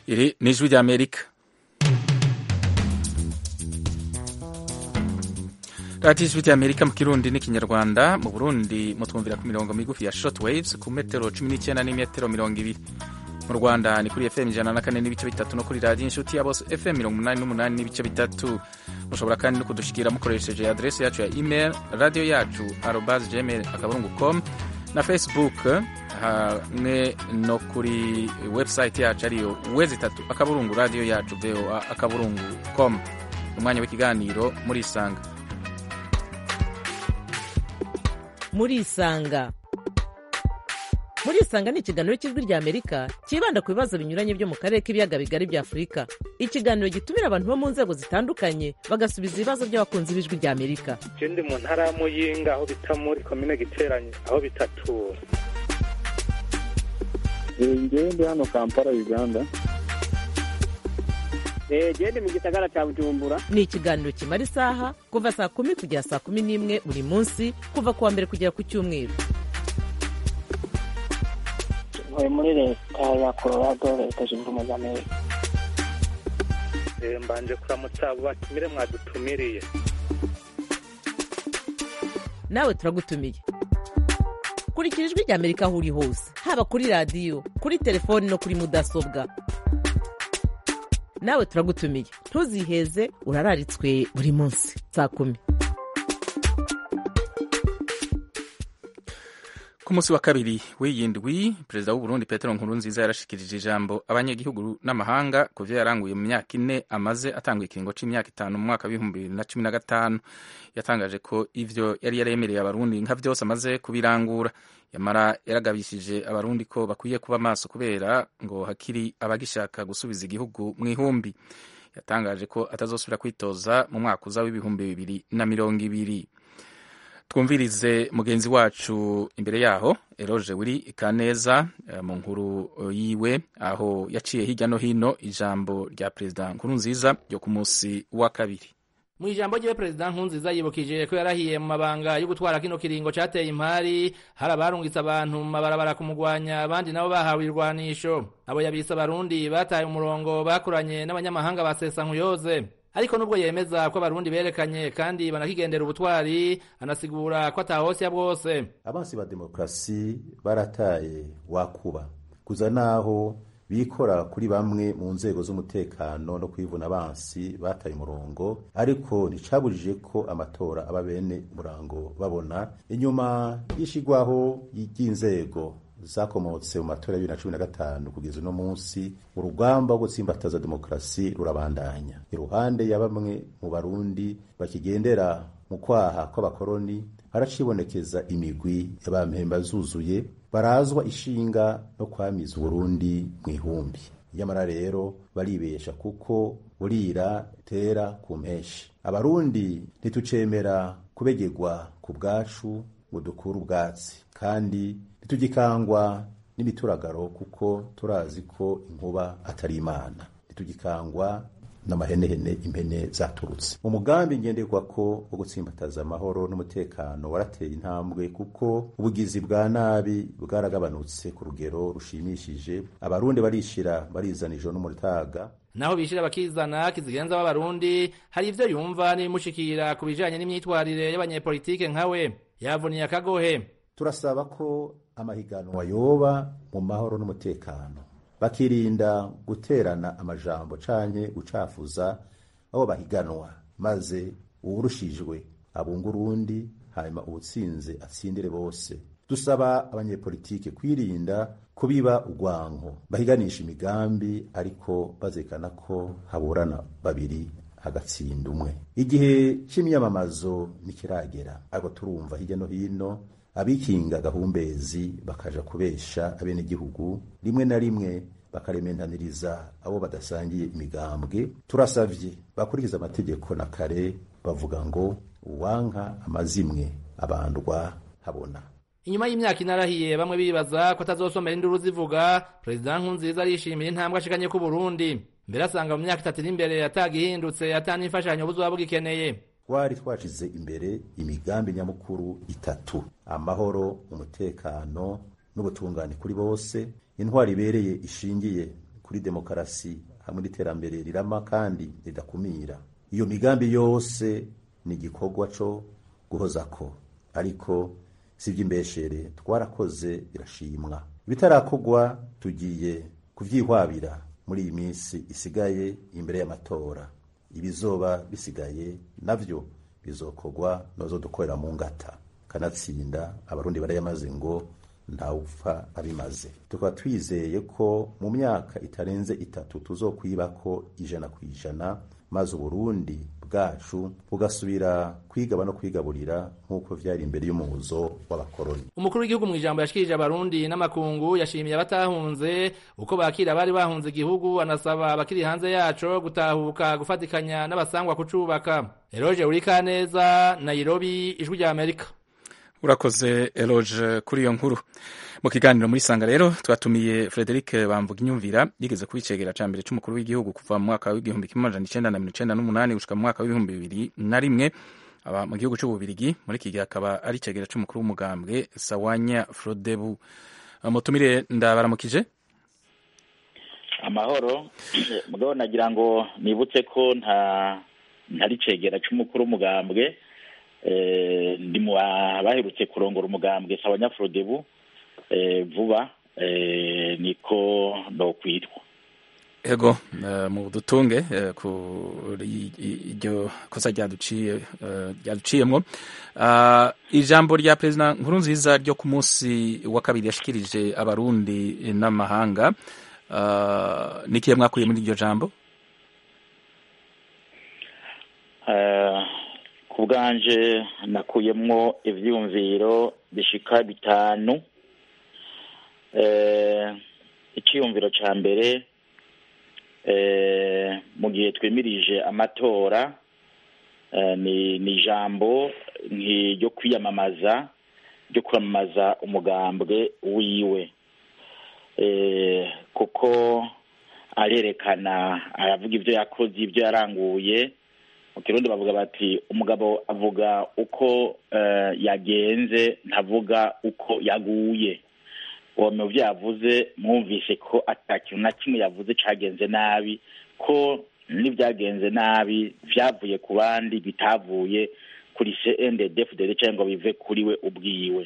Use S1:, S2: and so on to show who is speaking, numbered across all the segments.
S1: Iri ni ijwi ry'Amerika radiyo ijwi ry'Amerika mu kirundi n'ikinyarwanda mu burundi mutwumvira ku mirongo migufi ya short waves ku metero cumi n'icyenda n'imetero mirongo ibiri mu rwanda ni kuri fm ijana na kane n'ibice bitatu no kuri radiyo inshuti ya bose fm mirongo umunani n'umunani n'ibice bitatu mushobora kandi no kudushikira mukoresheje adresi yacu ya email radiyo yacu arobas gmail akaburungu com na facebook hamwe no kuri website yacu ariyo wezi itatu akaburungu radiyo yacu voa akaburungu com umwanya w'ikiganiro muri isanga
S2: muri isanga muri isanga ni ikiganiro cy'ijwi ry'amerika cyibanda ku bibazo binyuranye byo mu karere k'ibiyaga bigari bya afurika ikiganiro gitumira abantu bo mu nzego zitandukanye bagasubiza ibibazo by'abakunzi b'ijwi ry'amerika
S3: je ndi mu ntara ya muyinga aho bita muri komine giteranye aho bitatura
S4: ngewe ndi hano kampala uganda
S5: gende mu gisagara cya bujumbura
S2: ni ikiganiro kimara isaha kuva saa kumi kugera saa kumi n'imwe buri munsi kuva ku wa mbere kugera ku cyumweru
S5: ntuye muri leta ya colorado leta zunze ubumwe za amerika
S3: Eh, mbanje kuramutsa abo batumire mwadutumiriye
S2: nawe turagutumiye kurikira ijwi ry'amerika aho uri hose haba kuri radiyo kuri telefoni no kuri mudasobwa nawe turagutumiye ntuziheze urararitswe buri munsi saa kumi
S1: ku munsi wa kabiri w'iyi ndwi perezida w'uburundi petero nkurunziza yarashikirije ijambo abanyagihugu n'amahanga ku vyo yaranguye mu myaka ine amaze atanga ikiringo c'imyaka itanu mu mwaka w'ibihumbi bibiri na cumi na gatanu yatangaje ko ivyo yari yaremereye abarundi nka vyose amaze kubirangura yamara yaragabishije abarundi ko bakwiye kuba maso kubera ngo hakiri abagishaka gusubiza igihugu mu ihumbi yatangaje ko atazosubira kwitoza mu mwaka uza w'ibihumbi bibiri na mirongo ibiri twumvirize mugenzi wacu imbere yaho eroje wiri ikaneza eh, mu nkuru eh, yiwe aho yaciye hirya no hino ijambo rya perezida nkuru nziza ryo ku munsi wa kabiri
S6: mu ijambo ryiwe perezida nkunziza yibukije ko yarahiye mu mabanga yo gutwara kino kiringo cateye impari hari abarungitse abantu mu mabarabara kumugwanya abandi nabo bahawe irwanisho abo yabise abarundi bataye umurongo bakoranye n'abanyamahanga ba sesa nkuyoze ariko nubwo yemeza ko abarundi berekanye kandi banakigendera ubutwari anasigura ko atahosya bwose
S7: abansi ba demokarasi barataye wakuba kuza naho bikora kuri bamwe mu nzego z'umutekano no kwivuna abansi bataye umurongo ariko nticabujije ko amatora aba bene umurango babona inyuma y'ishigwaho ry'inzego zakomotse mu matora ya bibiri na cumi na gatanu kugeza uno munsi urugamba rwo gutsimbataza demokarasi rurabandanya iruhande ya bamwe mu barundi bakigendera mu kwaha kw'abakoroni haracibonekeza imigwi y'abampemba zuzuye barazwa ishinga no kwamiza uburundi mu ihumbi nyamara rero baribesha kuko burira tera ku mpeshi abarundi ntitucemera kubegegwa ku bwacu ngo dukure ubwatsi kandi ntitugikangwa n'imituragaro kuko turazi ko inkuba atari imana ntitugikangwa n'amahenehene impene zaturutse mu mugambi ngenderwako wo gutsimbataza amahoro n'umutekano warateye intambwe kuko ubugizi bwa nabi bwaragabanutse ku rugero rushimishije abarundi barishira barizana ijoro n'umutaga
S6: naho bishira bakizana kizigenza w'abarundi hari ivyo yumva n'ibimushikira ku bijanye n'imyitwarire y'abanyepolitike nkawe yavuniye akagohe
S7: turasaba ko amahiganwa yoba mu mahoro n'umutekano bakirinda guterana amajambo canke gucafuza abo bahiganwa maze uwurushijwe abunga urundi hanyuma uwutsinze atsindire bose dusaba abanyepolitike kwirinda kubiba urwanko bahiganisha imigambi ariko bazekana ko haburana babiri hagatsinda umwe igihe c'imyamamazo ntikiragera ariko turumva hirya no hino abikinga gahumbezi bakaja kubesha abenegihugu rimwe na rimwe bakarementaniriza abo badasangiye imigambwe turasavye bakurikiza amategeko na kare bavuga ngo uwanka amazimwe abandwa habona
S6: inyuma y'imyaka inarahiye bamwe bibaza ko atazosomera induru zivuga perezida nkunziza arishimira intambwe ashikanye ku burundi mbere asanga mu myaka itatu iri imbere atagihindutse atana imfashanyo buzoba bugikeneye
S7: twari twashize imbere imigambi nyamukuru itatu amahoro umutekano n'ubutungane kuri bose intwari ibereye ishingiye ku kuri demokarasi hamwe n'iterambere rirama kandi ridakumira iyo migambi yose ni igikorwa co guhozako ariko si iby'imbeshere twarakoze birashimwa ibitarakorwa tugiye kuvyihwabira muri iyi minsi isigaye imbere y'amatora ibizoba bisigaye navyo bizokorwa nozo dukorera mu ngata kanatsinda abarundi barayamaze ngo ntawupfa abimaze tukaba twizeye ko mu myaka itarenze itatu tuzokwibako ijana ku ijana maze uburundi bwacu bugasubira kwigaba no kwigaburira nk'uko vyari imbere y'umuzo w'abakoroni
S6: umukuru w'igihugu mu ijambo yashikirije abarundi n'amakungu yashimiye abatahunze uko bakira abari bahunze igihugu anasaba abakiri hanze yaco gutahuka gufatikanya n'abasangwa kucubaka eroje urikaneza nairobi ijwi rya amerika
S1: urakoze eloge kuri iyo nkuru mu kiganiro muri sanga rero twatumiye frederic bamvuga inyumvira yigeze kuba icegera ca mbere c'umukuru w'igihugu kuva mu mwaka w'igihumbi kimwe amajana icenda na mirongo icenda n'umunani gushika mu mwaka w'ibihumbi bibiri na rimwe aba mu gihugu c'ububirigi muri iki gihe akaba ari icegera c'umukuru w'umugambwe sawanya frodebu mutumire ndabaramukije
S8: amahoro mugabo nagira ngo nibutse ko nta ntari cegera c'umukuru w'umugambwe ndi mu baherutse kurongora umugambwe sawanya frodebu vuba niko nokwitwa
S1: ego mu dutunge kuri iryo kosa ryaduciye ryaduciyemwo ijambo rya perezida nkuru nziza ryo ku munsi wa kabiri yashikirije abarundi n'amahanga nikiye mwakuye muri iryo jambo
S8: ku bwanje nakuyemwo ivyiyumviro bishika bitanu icyiyumviro cya mbere mu gihe twemirije amatora ni ijambo ryo kwiyamamaza ryo kwamamaza umugambwe wiwe kuko arerekana aravuga ibyo yakoze ibyo yaranguye mu kirundi bavuga bati umugabo avuga uko yagenze ntavuga uko yaguye uwo mu byo yavuze mwumvise ko atakintu na kimwe yavuze cyagenze nabi ko n'ibyagenze nabi byavuye ku bandi bitavuye kuri cndfdd cyangwa ngo bive kuri we ubwiwe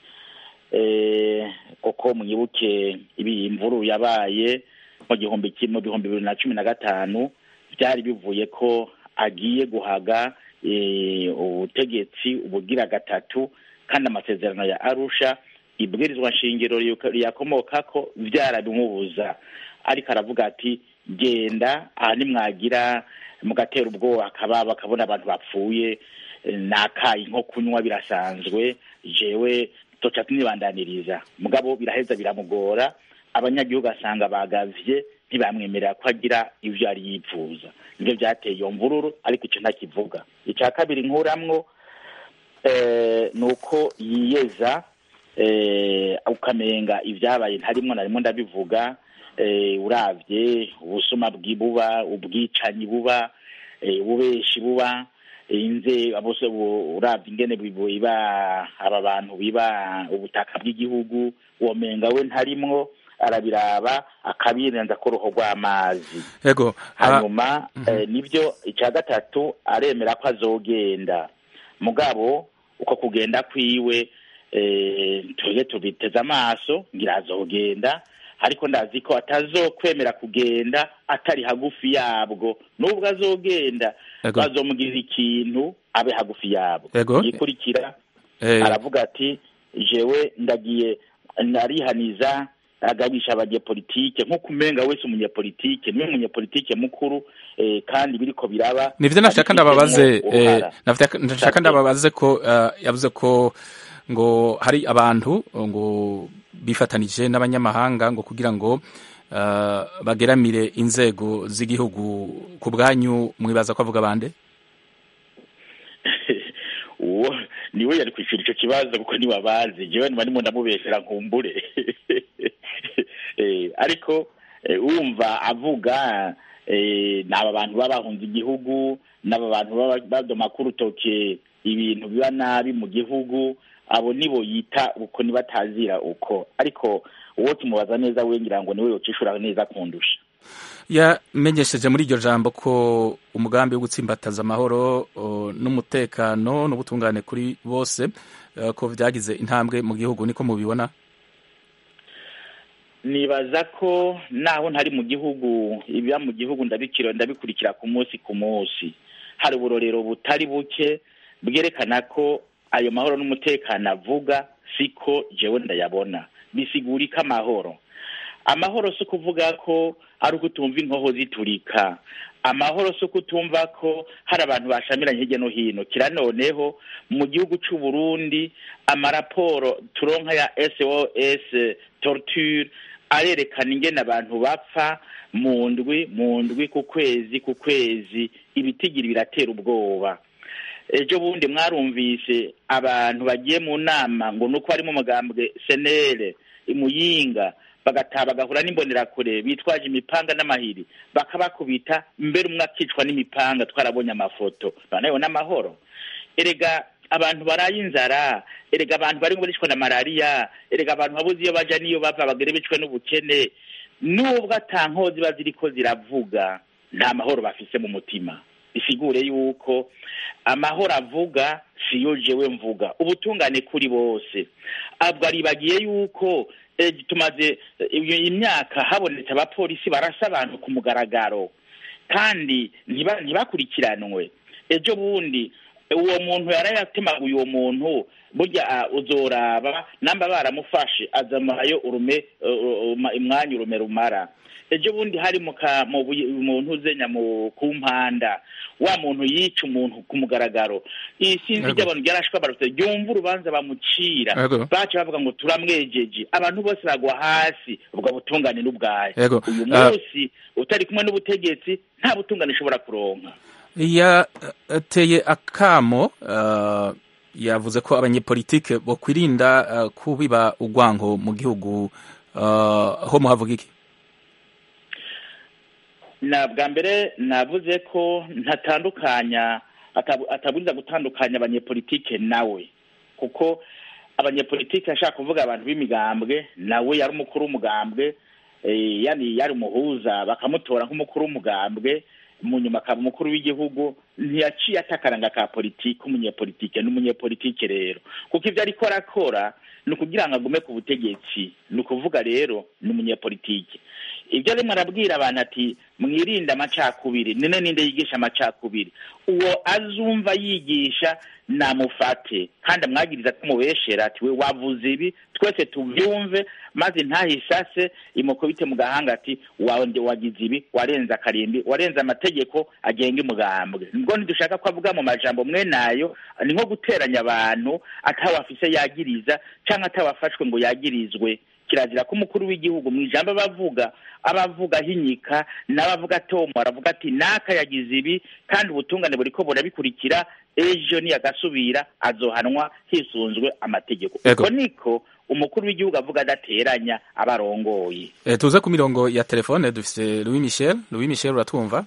S8: kuko mwibuke ibi imvuru yabaye mu gihumbi kimwe bihumbi bibiri na cumi na gatanu byari bivuye ko agiye guhaga ubutegetsi ubugira gatatu kandi amasezerano ya arusha ibwirizwa nshingiro riyakomoka ko byarabimubuza ariko aravuga ati genda aha nimwagira mugatera ubwoba akaba bakabona abantu bapfuye nakaye nko kunywa birasanzwe jewe toca tunibandaniriza mugabo biraheza biramugora abanyagihugu asanga bagavye ntibamwemerera ko agira ivyo yari yipfuza nivyo vyateye iyo mvururu ariko ico ntakivuga ica kabiri nkuramwo ni uko yiyeza ukamenga ibyabaye ntarimwo na rimwe ndabivuga uravye ubusuma bwibuba ubwicanyi buba ububeshi buba inze bose uravye ingene biba aba bantu biba ubutaka bw'igihugu womenga we ntarimwo arabiraba akabirenza ko ruho rw'amazi
S1: yego
S8: hanyuma nibyo icya gatatu aremera ko azogenda mugabo uko kugenda kwiwe twebwe tubiteze amaso ngira azogenda ariko ndazi ko atazokwemera kugenda atari hagufi yabwo nubwo azogenda bazomugirira ikintu abe hagufi yabwo yikurikira aravuga ati jewe ndagiye narihaniza agabisha abanyepolitike nk'uko umenga wese umunyepolitike niwe munyepolitike mukuru kandi biriko biraba
S1: nivyo nashaka ndababaze nashaka ndababaze ko yavuze ko ngo hari abantu ngo bifatanije n'abanyamahanga ngo kugira ngo bageramire inzego z'igihugu ku bwanyu mwibaza ko avuga bande
S8: uwo niwe yari kwishyura icyo kibazo kuko niwe abazi jewe niba ndimo ndamubesera nkumbure ariko wumva avuga ni aba bantu baba bahunze igihugu n'aba bantu baba badoma ku rutoke ibintu biba nabi mu gihugu abo nibo yita uko nibatazira uko ariko uwo tumubaza neza we ngira ngo niwe yocishura neza kundusha
S1: yamenyesheje muri iryo jambo ko umugambi wo gutsimbataza amahoro o, n'umutekano n'ubutungane kuri bose eh, ko vyagize intambwe mu gihugu niko mubibona
S8: nibaza ko naho ntari mu gihugu ibiba mu gihugu ndabikira ndabikurikira ku munsi ku munsi hari uburorero butari buke bwerekana ko ayo mahoro n'umutekano avuga siko jewe ndayabona bisigurika amahoro amahoro si ukuvuga ko ari uko utumva inkoho ziturika amahoro si uko utumva ko hari abantu bashamiranye hirya no hino kira noneho mu gihugu c'u Burundi amaraporo turonka ya SOS torture arerekana ingene abantu bapfa mu ndwi mu ndwi ku kwezi ku kwezi ibitigiri biratera ubwoba ejo bundi mwarumvise abantu bagiye mu nama ngo nuko harimo umugambwe senere imuyinga bagataha bagahura n'imbonerakure bitwaje imipanga n'amahiri bakabakubita mbere umwe akicwa n'imipanga twarabonye amafoto noneho n'amahoro erega abantu baraye inzara erega abantu bari bicwa na malariya erega abantu babuze iyo baja n'iyo bava bagere bicwe n'ubukene nubwo ata nkozi ziba ziriko ziravuga nta mahoro bafise mu mutima bisigure yuko amahoro avuga siyo jewe mvuga ubutungane kuri bose abwo aribagiye yuko eh, tumaze eh, imyaka habonetse abapolisi barasa abantu ku mugaragaro kandi ntiba- ntibakurikiranwe ejo bundi uwo muntu yarayatemaguye uwo muntu burya ah, uzoraba namba baramufashe azamarayo urume uh, uh, umwanya urume rumara ejo bundi hari mu ka- mu buye- mu ntuzenya mu ku mpanda wa muntu yica umuntu ku mugaragaro iyi sinzi
S1: Yego.
S8: ry'abantu ryarashwe barutse ryumva urubanza bamucira
S1: Yego.
S8: baca bavuga ngo turamwejeje abantu bose bagwa hasi ubwo butungane n'ubwayo
S1: Yego.
S8: uyu
S1: Ah.
S8: munsi utari kumwe n'ubutegetsi nta butungane ushobora kuronka
S1: yateye akamo eh, yavuze ko abanyepolitike bokwirinda eh, kubiba urwango mu gihugu eh, ho muhavuga iki
S8: na bwa mbere navuze ko ntatandukanya atabu- ataburiza gutandukanya abanyepolitike nawe kuko abanyepolitike ashaka kuvuga abantu b'imigambwe nawe yari umukuru w'umugambwe eh, yani yari umuhuza bakamutora nk'umukuru w'umugambwe mu nyuma akaba umukuru w'igihugu ntiyaciye atakaranga ka politiki umunyepolitike n'umunyepolitike rero kuko ibyo ariko arakora ni ukugira ngo agume ku butegetsi ni ukuvuga rero ni umunyepolitike ibyo arimo arabwira abantu ati mwirinde amacakubiri none ninde yigisha amacakubiri uwo azumva yigisha namufate kandi amwagiriza tumubeshera ati we wavuze ibi twese tubyumve maze ntahisase imukubite mu gahanga ati wawe wagize ibi warenze akarimbi warenze amategeko agenga umugambwe nibwo ntidushaka ko avuga mu majambo mwe nayo ni nko guteranya abantu atawafise yagiriza cyangwa atawafashwe ngo yagirizwe kirazira ko umukuru w'igihugu mu ijambo aba avuga aba avuga ahinyika nawe avuga atomo aravuga ati naka yagize ibi kandi ubutungane buriko burabikurikira ejo niyagasubira azohanwa hisunzwe amategeko
S1: Ego.
S8: uko niko umukuru w'igihugu avuga adateranya abarongoye
S1: Eh, tuze ku mirongo ya telefone dufise Louis Michel Louis Michel uratwumva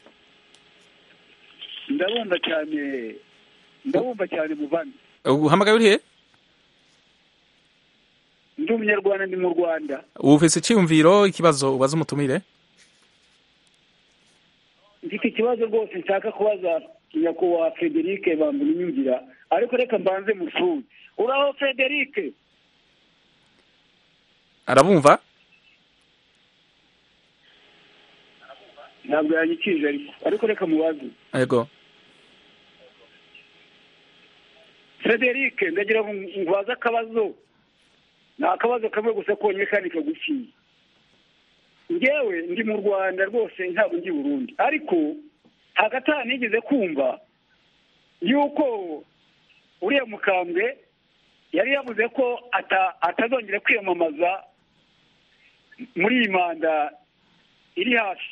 S4: ndabumva cyane ndabumva cyane muvandi
S1: uhamagaye urihe
S4: ndi umunyarwanda ndi mu rwanda
S1: ufise iciyumviro ikibazo ubaza umutumire
S4: mfite ikibazo rwose nshaka kubaza nyakubahwa frederic bambura inyumvira ariko reka mbanze musuze uraho frederic
S1: arabumva
S4: ntabwo yanyikije ariko ariko reka mubaze
S1: yego
S4: frederic ndagira ngo ngubaze akabazo ni akabazo kamwe gusa konyine kandi kagufiye ngewe ndi mu rwanda rwose ntabwo ndi i burundi ariko hagati aha nigeze kumva yuko uriya mukambwe yari yavuze ko ata- atazongera kwiyamamaza muri iyi manda iri hafi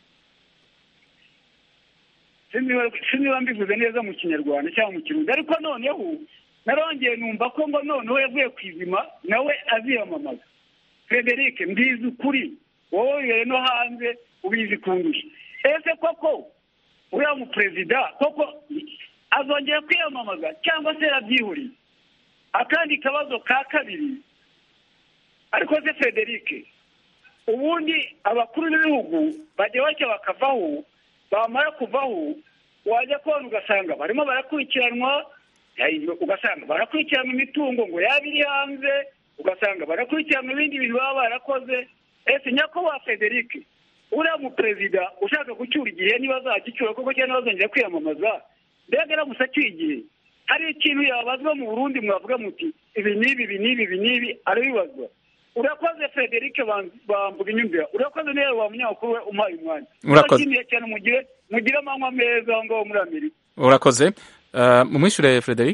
S4: sinzi niba- sinzi niba mbivuze neza mu kinyarwanda cyangwa mu kirundi ariko noneho narongeye numva ko ngo noneho yavuye ku izima nawe aziyamamaza frederic mbizi ukuri wowe wibereye no hanze ubizi kundusha ese koko uriya muperezida koko azongera kwiyamamaza cyangwa se yarabyihuriye akandi kabazo ka kabiri ariko se frederic ubundi abakuru b'ibihugu bajya bajya bakavaho bamara kuvaho wajya kubona ugasanga barimo barakurikiranwa eh, ugasanga barakurikiranwa imitungo ngo yaba iri hanze ugasanga barakurikiranwa ibindi bintu baba barakoze ese nyakubahwa frederic uriya muperezida ushaka gucyura igihe niba azagicyura koko cyangwa azongera kwiyamamaza mbega aramutse acyuye igihe hari ikintu yabazwa mu burundi mwavuga muti ibi n'ibi ibi n'ibi ibi n'ibi arabibazwa urakoze frederic Bam- bambuga inyumvira urakoze niba wa munyamakuru we umpaye umwanya
S1: Urakoze.
S4: Ndabashimiye cyane mugire mugire amanywa meza aho ngaho muri amerika
S1: urakoze Uh, mumwishure frederic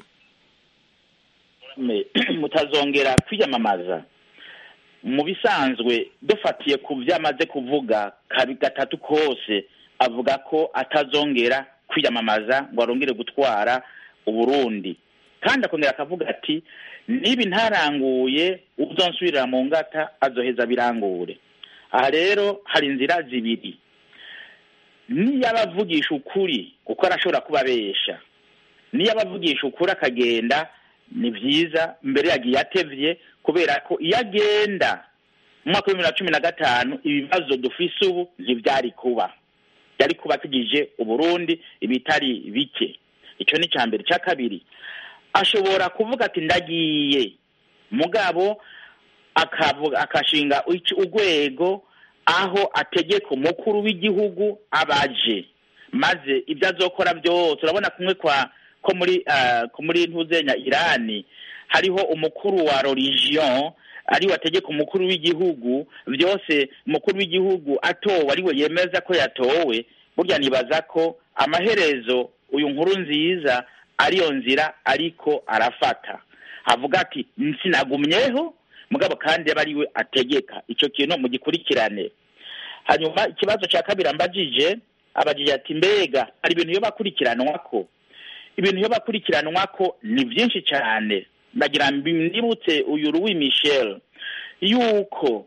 S8: Me- mutazongera kwiyamamaza mu bisanzwe dufatiye ku byo amaze kuvuga kabi gatatu kose avuga ko atazongera kwiyamamaza ngo arongere gutwara uburundi kandi akongera akavuga ati niba ntaranguye uzonsubirira mu ngata azoheza birangure aha rero hari inzira zibiri niyo abavugisha ukuri kuko arashobora kuba abesha niyo abavugisha ukuri akagenda ni byiza mbere yagiye atevye kubera ko iyo agenda mu mwaka w'ibihumbi bibiri na cumi na gatanu ibibazo dufise ubu ntibyari kuba byari kuba tugije uburundi ibitari bike icyo ni icya mbere icya kabiri ashobora kuvuga ati ndagiye mugabo akavuga akashinga ic- urwego aho ategeka umukuru w'igihugu abaje maze ibyo azokora byose urabona kumwe kwa ko muri ah, ko muri ntuzenya irani hariho umukuru wa religion ariwe ategeka umukuru w'igihugu byose umukuru w'igihugu atowe ariwe yemeza ko yatowe burya nibaza ko amaherezo uyu nkuru nziza ariyo nzira ariko arafata avuga ati nsinagumyeho mugabo kandi aba ariwe ategeka icyo kintu mugikurikirane hanyuma ikibazo cya kabiri ambajije abajije ati mbega hari ibintu iyo bakurikiranwa ko ibintu iyo bakurikiranwa ko ni byinshi cyane ndagira mbibutse uyu Louis Michel yuko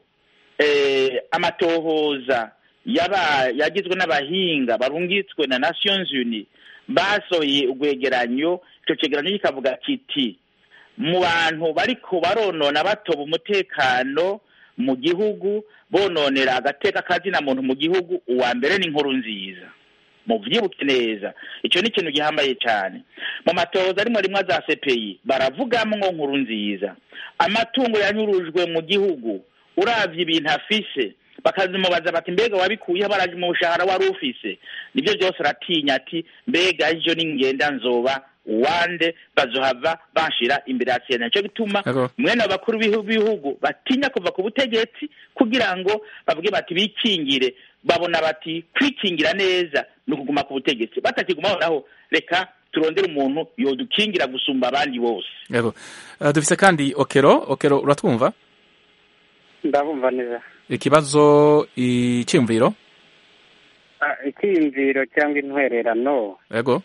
S8: eh, amatohoza yaba yagizwe n'abahinga barungitswe na Nations Unies basohoye urwegeranyo icyo cyegeranyo kikavuga kiti mu bantu bariko baronona batoba umutekano mu gihugu bononera agateka kazina muntu mu gihugu uwa mbere ni inkuru nziza muvyibuke neza icyo ni ikintu gihambaye cyane mu matohoza rimwe rimwe za CPI baravugamwo nkuru nziza amatungo yanyurujwe mu gihugu uravye ibintu afise bakazimubaza bati mbega wabikuye baraje mu bushahara wari ufise nibyo byose aratinya ati mbega ejo ningenda nzoba wande bazohava banshira imbere ya sena nico gituma
S1: Yego.
S8: mwene abakuru b'ibihu- b'ibihugu batinya kuva ku butegetsi kugira ngo bavuge bati bikingire babona bati kwikingira neza ni ukuguma ku butegetsi batakigumaho naho reka turondere umuntu yodukingira gusumba abandi bose
S1: yego Uh, dufise kandi okero okero uratwumva
S5: ndabumva neza
S1: ikibazo iciyumviro
S5: Ah, icyiyumviro cyangwa intwererano
S1: yego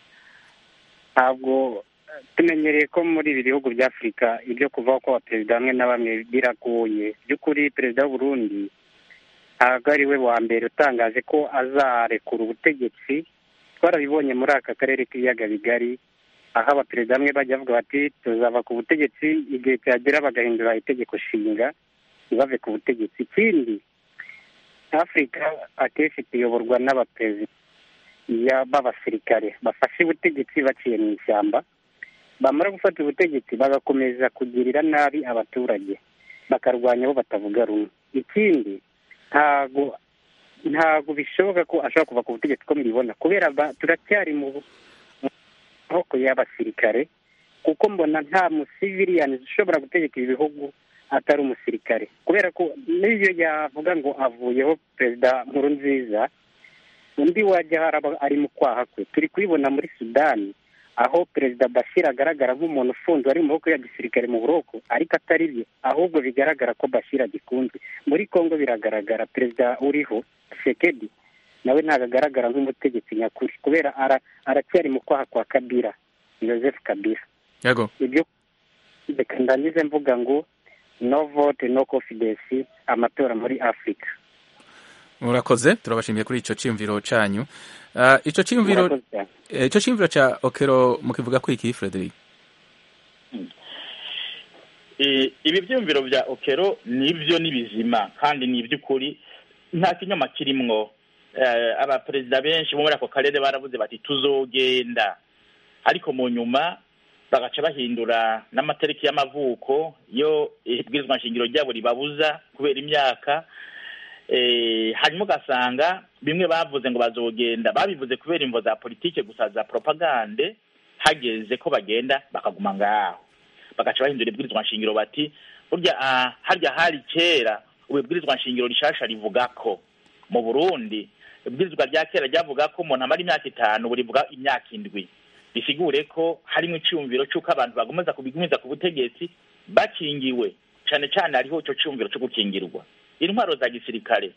S5: ntabwo eh, tumenyereye ko muri ibi bihugu bya afurika ibyo kuvaho kw'abaperezida bamwe na bamwe biragoye by'ukuri perezida w'uburundi ntabwo ari we wa mbere utangaje ko azarekura ubutegetsi twarabibonye muri aka karere k'ibiyaga bigari aho abaperezida bamwe bajya bavuga bati tuzava ku butegetsi igihe cyagera bagahindura itegeko nshinga ntibave ku butegetsi ikindi afurika akenshi tuyoborwa n'abaperezida ya- b'abasirikare bafashe ubutegetsi baciye mu ishyamba bamara gufata ubutegetsi bagakomeza kugirira nabi abaturage bakarwanya abo batavuga rumwe ikindi ntago ntago bishoboka ko ashobora kuva ku butegetsi ko mubibona kubera ba- turacyari mu bu- mu maboko y'abasirikare kuko mbona nta musiviliyani ushobora gutegeka ibi bihugu atari umusirikare kubera ko n'iyo yavuga ngo avuyeho perezida nkuru nziza undi wajya haraba ari mu kwaha kwe turi kubibona muri sudani aho perezida bashir agaragara nk'umuntu ufunzwe ari mu maboko ya gisirikare mu buroko ariko atari byo ahubwo bigaragara ko bashir agikunzwe muri congo biragaragara perezida uriho sekedi nawe ntabwo agaragara nk'umutegetsi nyakuri kubera ara- aracyari mu kwaha kwa kabira joseph kabira
S1: yego
S5: ibyo reka ndangize mvuga ngo no vote no confidence amatora muri afurika
S1: murakoze turabashimiye kuri ico ciyumviro canyu Uh, ico ciyumviro
S5: Murakoze cyane.
S1: eh, ico ciyumviro ca okero mukivuga ko iki frederic
S8: Eh, ibi byumviro bya okero nibyo ni bizima kandi ni iby'ukuri nta kinyoma kirimwo abaperezida benshi bo muri ako karere baravuze bati tuzogenda ariko mu nyuma bagaca bahindura n'amatariki y'amavuko yo ibwirizwa nshingiro ryabo ribabuza kubera imyaka hanyuma ugasanga bimwe bavuze ngo bazogenda babivuze kubera imvo za politike gusa za propagande hageze ko bagenda bakaguma ngaho bagaca bahindura ibwirizwa nshingiro bati burya harya hari kera ubu ibwirizwa nshingiro rishasha rivuga ko mu burundi ibwirizwa rya kera ryavuga ko umuntu amara imyaka itanu burivuga imyaka indwi bisigure ko harimo icyumviro cy'uko abantu bagomeza kubigumiza ku butegetsi bakingiwe cyane cyane hariho icyo cyumviro cyo gukingirwa intwaro za gisirikare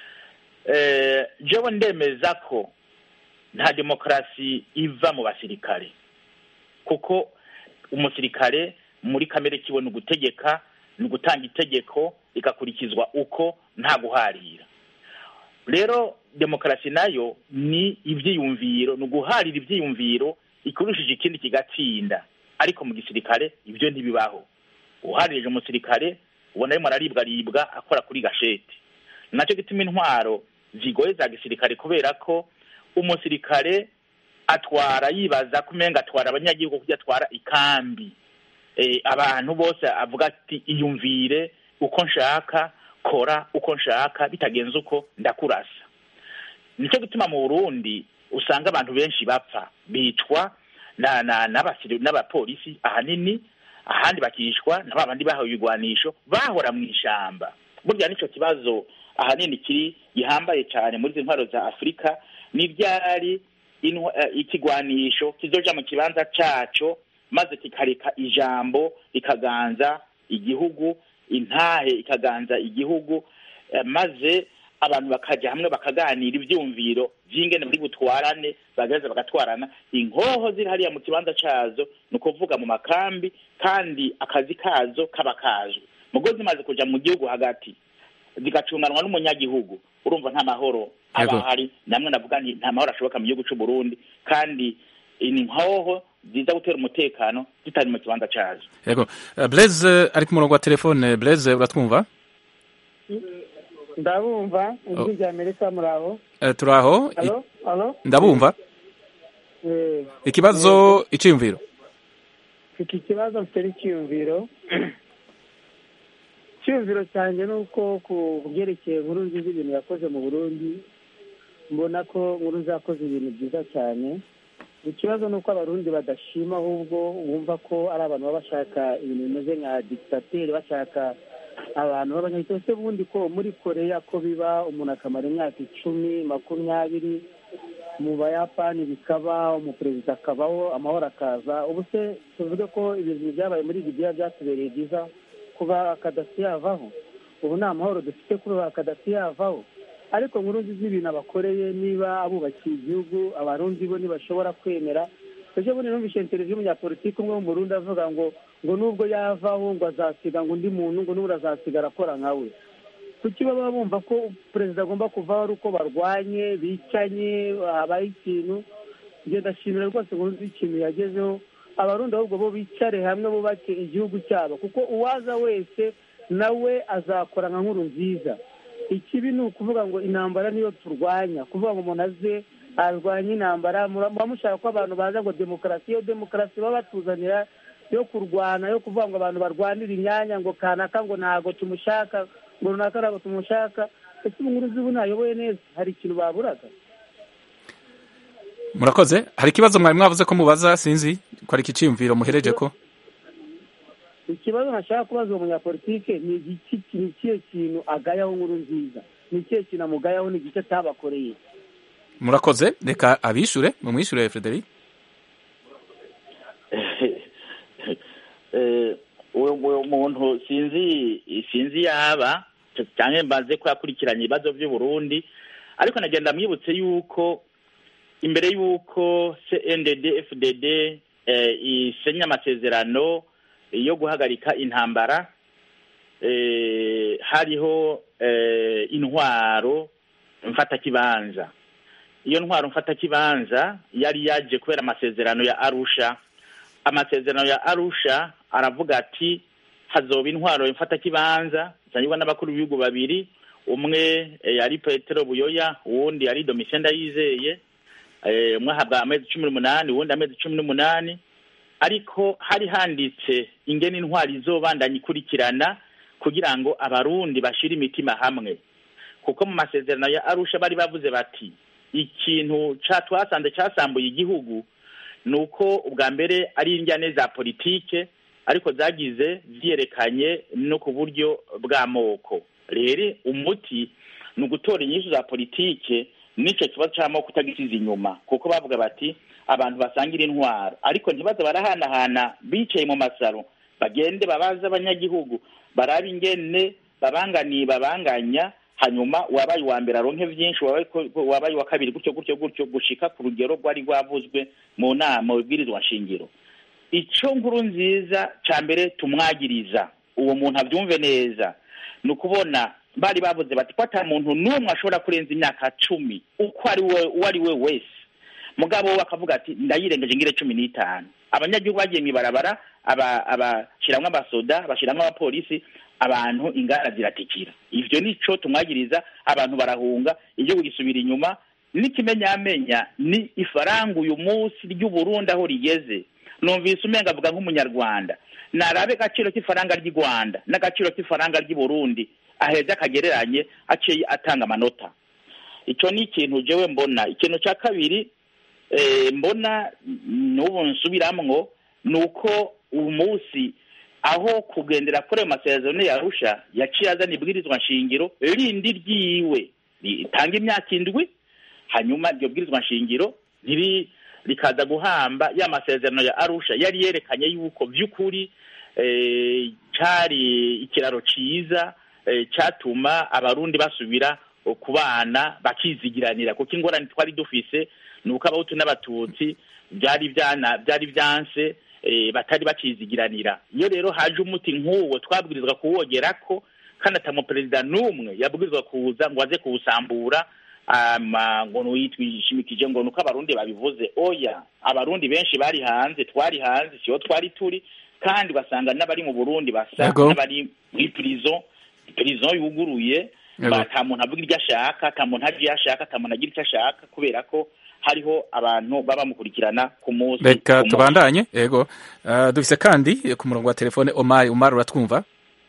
S8: jewe ndemeza ko nta demokarasi iva mu basirikare kuko umusirikare muri kamere kiwe ni ugutegeka ni ugutanga itegeko rigakurikizwa uko nta guharira rero demokarasi nayo ni ibyiyumviro ni uguharira ibyiyumviro ikurushije ikindi kigatsinda ariko mu gisirikare ibyo ntibibaho uharirije umusirikare ubona arimo araribwaribwa akora kuri gasheti nacyo gituma intwaro zigoye za gisirikare kubera ko umusirikare atwara yibaza ko umenga atwara abanyagihugu kuko atwara ikambi abantu bose avuga ati iyumvire uko nshaka kora uko nshaka bitagenze uko ndakurasa nicyo gituma mu burundi usanga abantu benshi bapfa bicwa n'abapolisi ahanini ahandi bakishwa na babandi bahawe ibigwanisho bahora mu ishyamba burya nicyo kibazo ahanini kiri gihambaye cyane muri izi ntwaro za afurika n'ibyari ikigwanisho kizoja mu kibanza cyaco maze kikareka ijambo rikaganza igihugu intahe ikaganza igihugu maze abantu bakajya hamwe bakaganira ibyumviro by'ingene muri butwarane bagaheza bagatwarana inkoho ziri hariya mu kibanza cyazo ni ukuvuga mu makambi kandi akazi kazo kaba kazwe mugo zimaze kujya mu gihugu hagati zigacunganwa n'umunyagihugu urumva nta mahoro aba ahari namwe navuga nti nta mahoro ashoboka mu gihugu cy'u Burundi kandi ni nkoho ziza gutera umutekano zitari mu kibanza cyazo
S1: yego Blaise ari ku murongo wa telefone Blaise uratwumva
S9: ndabumva ijwi rya amerika muraho
S1: turaho ndabumva ikibazo icyiyumviro
S9: mfite ikibazo mfite n'icyiyumviro icyiyumviro cyanjye ni uko ku byerekeye nkuru nziza ibintu yakoze mu burundi mbona ko nkuru yakoze ibintu byiza cyane ikibazo ni uko abarundi badashima ahubwo bumva ko ari abantu baba bashaka ibintu bimeze nka digitateri bashaka abantu b'abanyagitugu se ubundi ko muri koreya ko biba umuntu akamara imyaka icumi makumyabiri mu bayapani bikaba umuperezida akabaho amahoro akaza ubu se tuvuge ko ibintu byabaye muri libiya byatubereye byiza kuba kadasi yavaho ubu nta mahoro dufite kuba kadasi yavaho ariko nkuru nziza ibintu abakoreye niba abubakiye igihugu abarundi bo ntibashobora kwemera ejo bundi numvise televiziyo y'umunyapolitiki umwe wo mu Burundi avuga ngo ngo nubwo yavaho ngo azasiga ngo undi muntu ngo n'ubu azasigara akora nka we kuki baba bumva ko perezida agomba kuvaho ari uko barwanye bicanye habaye ikintu ngenda ndashimira rwose ngo nzi ikintu yagezeho abarundi ahubwo bo bicare hamwe bubake igihugu cyabo kuko uwaza wese nawe azakora nka nkuru nziza ikibi ni ukuvuga ngo intambara niyo turwanya kuvuga ngo umuntu aze arwanya intambara muba mushaka ko abantu baza ngo demokarasi iyo demokarasi baba batuzanira yo kurwana yo kuvuga ngo abantu barwanira imyanya ngo kanaka ngo ntabwo tumushaka ngo runaka ntabwo tumushaka ese ubu nkuru z'ubu ntayoboye neza hari ikintu baburaga
S1: murakoze hari ikibazo mwari mwavuze ko mubaza sinzi ko ari ikiciyumviro muhereje ko
S9: ikibazo nashaka kubaza uwo munyapolitike ni ikihe kintu agayaho nkuru nziza ni ikihe kintu amugayaho ni igice atabakoreye
S1: murakoze reka abishure mumwishure Frederic
S8: uwo muntu sinzi sinzi yaba cyangwa mbaze ko yakurikiranye ibibazo by'u Burundi ariko nagenda mwibutse yuko imbere y'uko CNDD FDD isenya amasezerano yo guhagarika intambara hariho intwaro mfatakibanza iyo ntwaro mfatakibanza yari yaje kubera amasezerano ya arusha amasezerano ya arusha aravuga ati hazoba intwaro mfatakibanza zanyurwa n'abakuru b'ibihugu babiri umwe eh, ari petero buyoya uwundi ari domitien ndayizeye eh, umwe ahabwa amezi cumi n'umunani uwundi amezi cumi n'umunani ariko hari handitse ingene intwari izobandanya ikurikirana kugira ngo abarundi bashire imitima hamwe kuko mu masezerano ya arusha bari bavuze bati ikintu ca twasanze casambuye igihugu ni uko ubwa mbere ari injyane za politike ariko zagize vyerekanye no ku buryo bw'amoko rero umuti ni ugutora inyishu za politike n'ico kibazo c'amoko kutagisiza inyuma kuko bavuga bati abantu basangira intwaro ariko ntibaze barahanahana bicaye mu masaro bagende babaze abanyagihugu barabe ingene babanganiye babanganya hanyuma uwabaye uwa mbere aronke vyinshi uwabaye ko- uwabaye uwa kabiri gutyo gutyo gutyo gushika ku rugero rwari rwavuzwe mu nama mu bibwirizwa nshingiro ico nkuru nziza ca mbere tumwagiriza uwo muntu avyumve neza ni ukubona bari bavuze bati ko ata muntu n'umwe ashobora kurenza imyaka cumi uko ari we uwo ari we wese mugabo we akavuga ati ndayirengeje ngire cumi n'itanu abanyagihugu bagiye mw'ibarabara aba- abashiramwo abasoda bashiramwo abapolisi abantu ingara ziratikira ivyo nico tumwagiriza abantu barahunga igihugu gisubira inyuma n'ikimenyamenya ni ifaranga uyu munsi ry'uburundi aho rigeze numvise umenga avuga nk'umunyarwanda narabe agaciro k'ifaranga ry'i rwanda n'agaciro k'ifaranga ry'i burundi aheza akagereranye aciye atanga amanota ico ni ikintu jewe mbona ikintu ca kabiri eh, mbona n'ubu nsubiramwo ni uko uyu munsi aho kugendera kuri ayo masezerano yarusha yaciye azana ibwirizwa nshingiro rindi ryiwe ritanga imyaka indwi hanyuma iryo bwirizwa nshingiro ntiri rikaza guhamba ya masezerano ya arusha yari yerekanye yuko vy'ukuri eh, cari ikiraro ciza eh, catuma abarundi basubira kubana bakizigiranira kuko ingorane twari dufise ni uko abahutu n'abatutsi byari byana byari byanse eh, batari bakizigiranira iyo rero haje umuti nk'uwo twabwirizwa kuwogerako kandi ata muperezida n'umwe yabwirizwa kuza ngo aze kuwusambura ama ngo nuyitwishimikije ngo nuko abarundi babivuze oya abarundi benshi bari hanze twari hanze siho twari turi kandi basanga n'abari mu burundi basa
S1: Yego.
S8: n'abari muri prison prison yuguruye
S1: Yego.
S8: ba- ata muntu avuga iryo ashaka ata muntu aje iyo ashaka ata muntu agira icyo ashaka kubera ko hariho abantu baba bamukurikirana ku munsi
S1: reka
S8: ku munsi.
S1: tubandanye yego uh, dufise kandi eh, ku murongo wa telefone omar omar uratwumva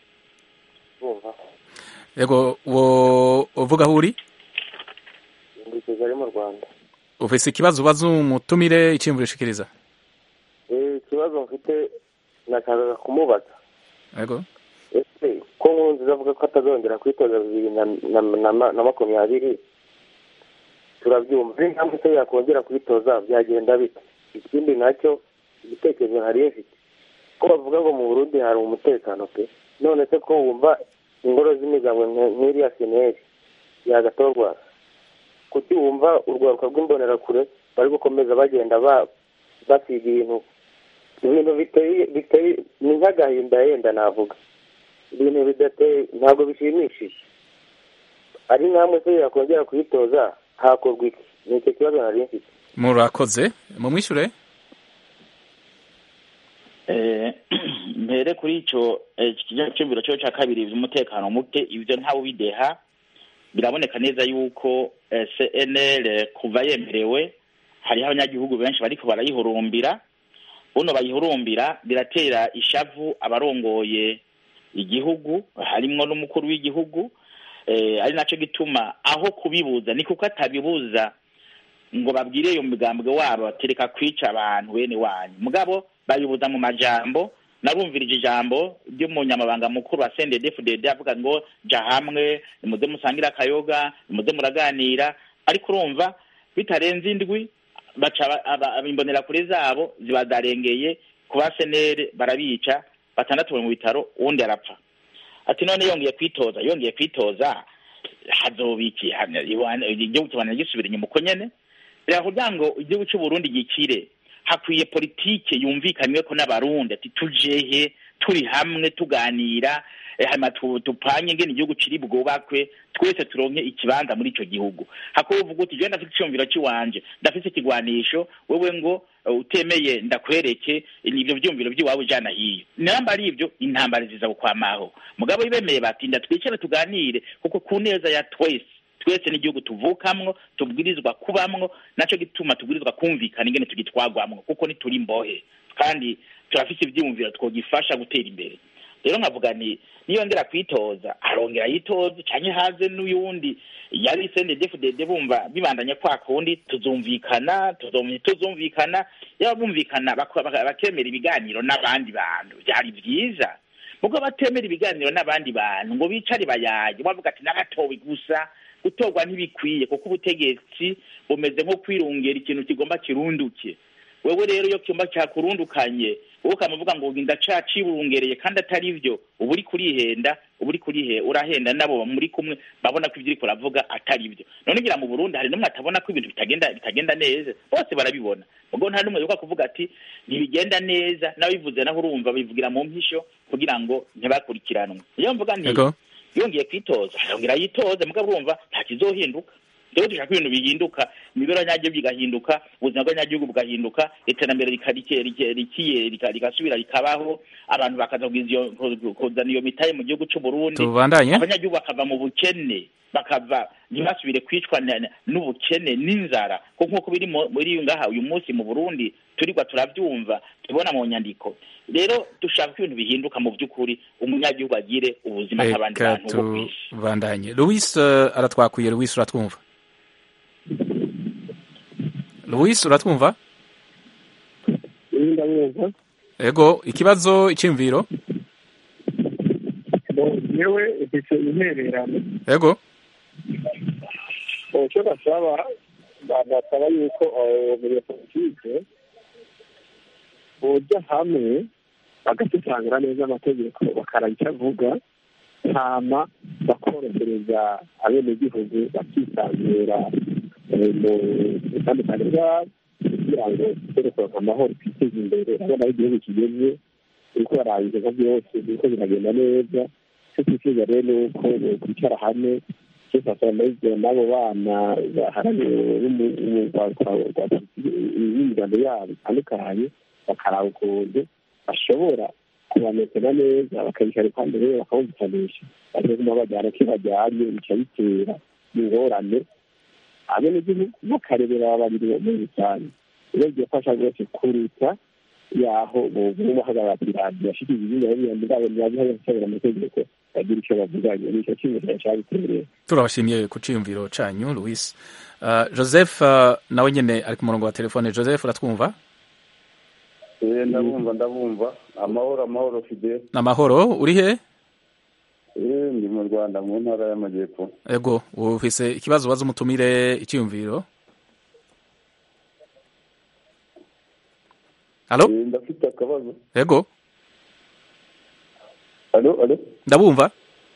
S10: bumva
S1: yego wo uvuga aho uri
S10: ndi kigali mu rwanda
S1: ufise ikibazo ubaza umutumire iciyumviro ushikiriza
S10: Eh, ikibazo mfite nashakaga kumubaza
S1: yego
S10: ese ko nkurunziza avuga ko atazongera kwitoza bibiri na, na, na, ma- na makumyabiri turabyumva ari intambwe se yakongera kwitoza byagenda bite ikindi nacyo igitekerezo nari mfite ko bavuga ngo mu burundi hari umutekano pe none se ko wumva ingoro z'imigabo nk- nk'iriya seneri yagatorwa kuki wumva urwaruka rw'imbonerakure bari gukomeza bagenda ba basiga ibintu ibintu biteye biteye ni nk'agahinda yenda navuga ibintu bidateye ntabwo bishimishije ari nk'amwe se yakongera kuyitoza hakorwa iki ni icyo kibazo nari mfite
S1: murakoze mumwishure
S8: Eh, mpere kuri ico eh, ikinyacumviro cyo ca kabiri vy'umutekano muke ivyo ntawe bideha biraboneka neza yuko eh, CNL kuva yemerewe hariho abanyagihugu benshi bariko barayihurumbira buno bayihurumbira biratera ishavu abarongoye igihugu harimwo n'umukuru w'igihugu eh, ari naco gituma aho kubibuza ni kuko atabibuza ngo babwire iyo migambwe wabo batereka kwica abantu bene wanyu mugabo babibuza mu majambo narumvirije ijambo ry'umunyamabanga mukuru wa CNDD-FDD avuga ngo ja hamwe nimuze musangire akayoga nimuze muraganira ariko urumva bitarenze indwi baca aba- aba- aba- imbonerakure zabo ziba zarengeye ku ba senere barabica batandatu bari mu bitaro uwundi arapfa ati none yongeye kwitoza yongeye kwitoza hazobiki hano iwana- igihugu kibana gisubira inyuma uko nyene reka kugira ngo igihugu cy'u Burundi gikire hakwiye politike yumvikanywe ko n'abarundi ati tujehe turi hamwe tuganira hanyuma tupanye ingene igihugu kiri bwubakwe twese turonke ikibanza muri ico gihugu hakuba uvuga uti jewe ndafite iciyumviro ciwanje ndafite ikigwanisho wewe ngo utemeye ndakwereke ivyo vyumviro vy'iwawe ujana hiyo namba ari ivyo intambara ziza gukwamaho mugabo bemeye bati ndatwicare tuganire kuko ku neza ya twese twese n'igihugu tuvukamwo tubwirizwa kubamwo naco gituma tubwirizwa kumvikana ingene tugitwagwamwo kuko nituri imbohe kandi turafise ivyiyumviro twogifasha gutera imbere rero nkavuga nti niyongera kwitoza arongera yitoze canke haze n'uyundi yari sendedefudede bumva bibandanya kwa kundi tuzumvikana tuzumvikana yaba bumvikana bakemera ibiganiro n'abandi bantu vyari vyiza mugo batemera ibiganiro n'abandi bantu ngo bicare bayaye bavuga ati naratowe gusa gutorwa ntibikwiye kuko ubutegetsi bumeze nko kwirungera ikintu kigomba kirunduke wewe rero iyo cyumba cyakurundukanye wowe ukamuvuga ngo ndacaciburungereye kandi atari byo uba uri kurihenda uba uri kurihe urahenda nabo muri kumwe babona ko ibyo uriko uravuga atari byo none ngira mu burundi hari n'umwe atabona ko ibintu bitagenda bitagenda neza bose barabibona ubwo nta n'umwe yuka kuvuga ati ntibigenda neza n'abivuze naho urumva bivugira mu mpisho kugira ngo ntibakurikiranwe iyo mvuga nti yongeye kwitoza yongera yitoze mugabo urumva nta kizohinduka rero dushaka ibintu bihinduka imibereho nyagihugu igahinduka ubuzima bw'abanyagihugu bugahinduka iterambere rikiye rigasubira rikabaho abantu bakaza kuzana iyo mitahe mu gihugu cy'u Burundi
S1: tubandanye
S8: abanyagihugu bakava mu bukene bakava ntibasubire kwicwa n'ubukene n'inzara kuko nk'uko biri muri ngaha uyu munsi mu Burundi turirwa turabyumva tubona mu nyandiko rero dushaka ko ibintu bihinduka mu by'ukuri umunyagihugu agire ubuzima nk'abandi bantu bo ku isi
S1: tubandanye Louis uh, aratwakwiye Louis uratwumva Louis uratwumva
S11: ndamwumva
S1: ego ikibazo icyumviro
S11: yewe ifite intererano
S1: ego
S11: icyo basaba basaba yuko abanyapolitike boja hamwe bagasobanura neza amategeko bakaraba icyo avuga hama bakorohereza abenegihugu bakisanzura mu bitandukanye byabo kugira ngo tugere kuronka amahoro twiteze imbere urabona aho igihugu kigeze uriko bararangiza nka byose biriko biragenda neza icyo twifuza rero ni uko kwicara hamwe cyosasanaizwe n'abo bana baharaniye imiryango yabo itandukanye bakaraba ukuntu bashobora kubametera neza bakabicara iruhande rero bakabumvikanisha bakaguma bajyana ko bajyanye bica bitera ingorane abenegihugu bakarebera babiri muri rusange rero byafasha rwose kuruta yaho boguma bahagarara ku iradiyo bashikiriza ibinyabiziga byabo ntibabihaye gusabira amategeko bagira icyo bavuganye nicyo cy'inzira cyabitereye
S1: turabashimiye ku ciyumviro canyu Louis uh, Joseph uh, nawe nyene ari ku murongo wa telefone Joseph uratwumva
S12: eh ndabumva ndabumva amahoro amahoro fide
S1: namahoro uri he
S12: eh ndi mu Rwanda mu ntara y'amajyepfo
S1: ego ufise ikibazo waza umutumire icyumviro Halo?
S12: Eh ndafite akabazo.
S1: Ego.
S12: Halo, halo.
S1: Ndabumva.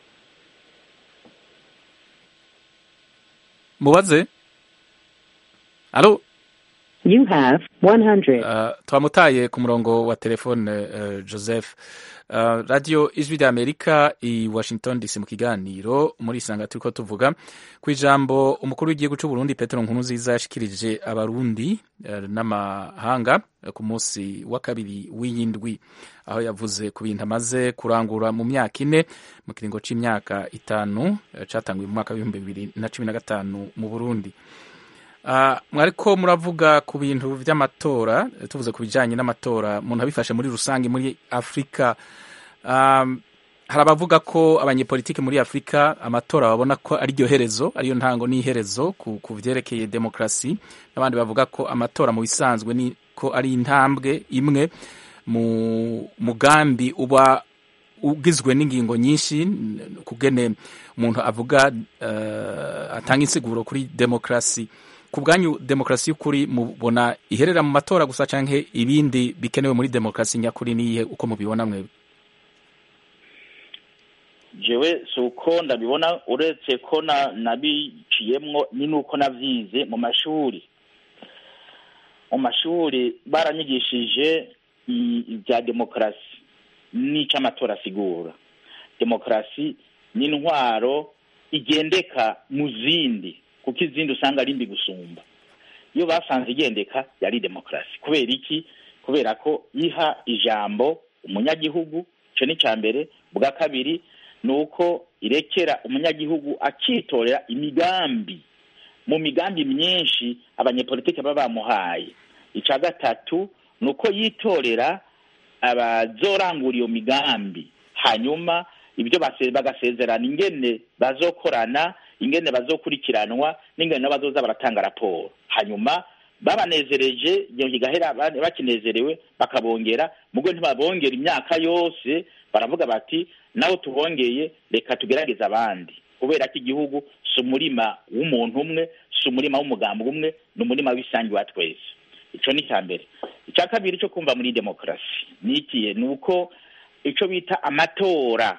S1: Mubaze. Halo?
S13: You have 100.
S1: Uh, twamutaye ku murongo wa telefone uh, Joseph. Uh, radio ijwi rya Amerika i Washington DC mu kiganiro muri isanga turiko tuvuga ku ijambo umukuru w'igihugu cy'u Burundi Petero Nkurunziza yashikirije abarundi uh, n'amahanga uh, ku munsi wa kabiri w'iyindwi aho yavuze ku bintu amaze kurangura mu myaka ine mu kiringo c'imyaka itanu uh, catanguye mu mwaka w'ibihumbi bibiri na cumi na gatanu mu Burundi Uh, mwariko muravuga ku bintu vy'amatora tuvuze ku bijanye n'amatora umuntu abifashe muri rusange muri Afrika um, hari abavuga ko abanyepolitiki muri Afrika amatora babona ko ari ryo herezo ariyo ntango n'iherezo ku, ku vyerekeye demokrasi n'abandi bavuga ko amatora mu bisanzwe ni ko ari intambwe imwe mu mugambi uba ugizwe n'ingingo nyinshi kugene umuntu avuga uh, atanga insiguro kuri demokrasi ku bwanyu demokarasi y'ukuri mubona iherera mu matora gusa canke ibindi bikenewe muri demokarasi nyakuri niyihe uko mubibona mwebwe
S8: jewe si uko ndabibona uretse ko nabiciyemwo ni nuko navyize mu mashuri mu mashuri baranyigishije ibya demokarasi n'ico amatora asigura demokarasi ni intwaro igendeka mu zindi kuko izindi usanga ari mbi gusumba iyo basanze igendeka yari demokarasi kubera iki kubera ko iha ijambo umunyagihugu icyo ni icya mbere bwa kabiri ni uko irekera umunyagihugu akitorera imigambi mu migambi myinshi abanyepolitiki baba bamuhaye icya gatatu ni uko yitorera abazorangura iyo migambi hanyuma ibyo bagasezerana ingene bazokorana ingene bazokurikiranwa n'ingene nabo bazoza baratanga raporo hanyuma babanezereje iyo igahera bakinezerewe bakabongera mugo ntibabongera imyaka yose baravuga bati naho tubongeye reka tugerageze abandi kubera ko igihugu si umurima w'umuntu umwe si umurima w'umugambi umwe ni umurima w'isangi wa twese icyo ni icya mbere icya kabiri cyo kumva muri demokarasi ni ikihe ni uko icyo bita amatora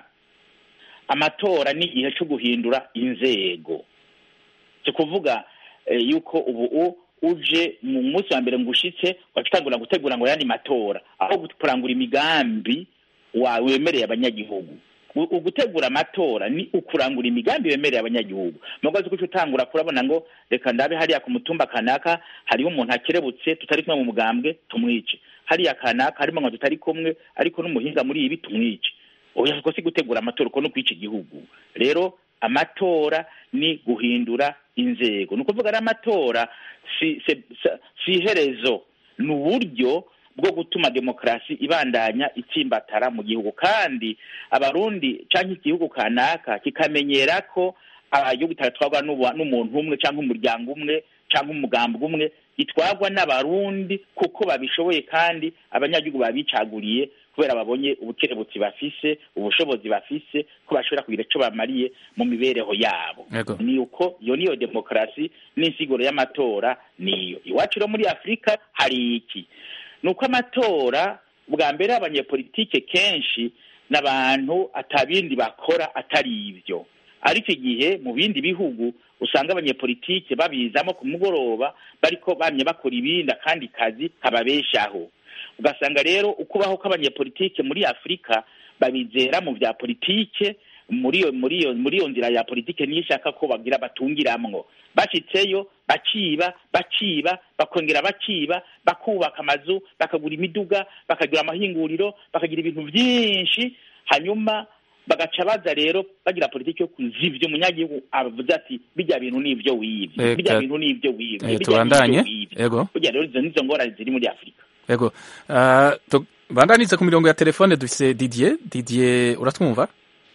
S8: amatora ni igihe cyo guhindura inzego si ukuvuga yuko ubu uje mu munsi wa mbere ngo ushitse wacitangura gutegura ngo yandi matora aho kurangura imigambi wawe wemereye abanyagihugu ugutegura amatora ni ukurangura imigambi wemereye abanyagihugu mugozi ko utangura kurabona ngo reka ndabe hariya ku mutumba kanaka hariho umuntu akerebutse tutari kumwe mu mugambwe tumwice hariya kanaka harimo ngo tutari kumwe ariko n'umuhinga muri ibi tumwice oya ko si gutegura amatora uko no kwica igihugu rero amatora ni guhindura inzego ni ukuvuga ari amatora si si iherezo ni uburyo bwo gutuma demokarasi ibandanya itsimbatara mu gihugu kandi abarundi cyangwa igihugu kanaka kikamenyera ko igihugu kitatwarwa n'umuntu umwe cyangwa umuryango umwe cyangwa umugambi umwe gitwarwa n'abarundi kuko babishoboye kandi abanyagihugu babicaguriye kubera babonye ubukerebutsi bafise ubushobozi bafise ko bashobora kugira icyo bamariye mu mibereho yabo ni uko iyo niyo demokarasi n'insiguro y'amatora niyo iwacu rero muri afurika hari iki ni uko amatora bwa mbere abanyepolitike kenshi n'abantu atabindi bakora atari ibyo ariko igihe mu bindi bihugu usanga abanyepolitike babizamo ku mugoroba bariko bamye bakora ibindi akandi kazi kababeshaho ugasanga rero ukubaho kw'abanyepolitike muri afurika babizera mu bya politike muri iyo muri iyo muri iyo nzira ya politike niyo ishaka ko bagira batungiramwo bashitseyo baciba baciba bakongera baciba bakubaka amazu bakagura imiduga bakagira amahinguriro bakagira ibintu byinshi hanyuma bagaca baza rero bagira politiki yo kuzivya umunyagihugu avuze ati bijya bintu n'ivyo wivye bijya bintu n'ivyo wivye
S1: tubandanye ego
S8: burya rero izo nizo ngorane ziri muri afurika
S1: ego uh, tubandanize ku mirongo ya telefone dufise didier didier uratwumva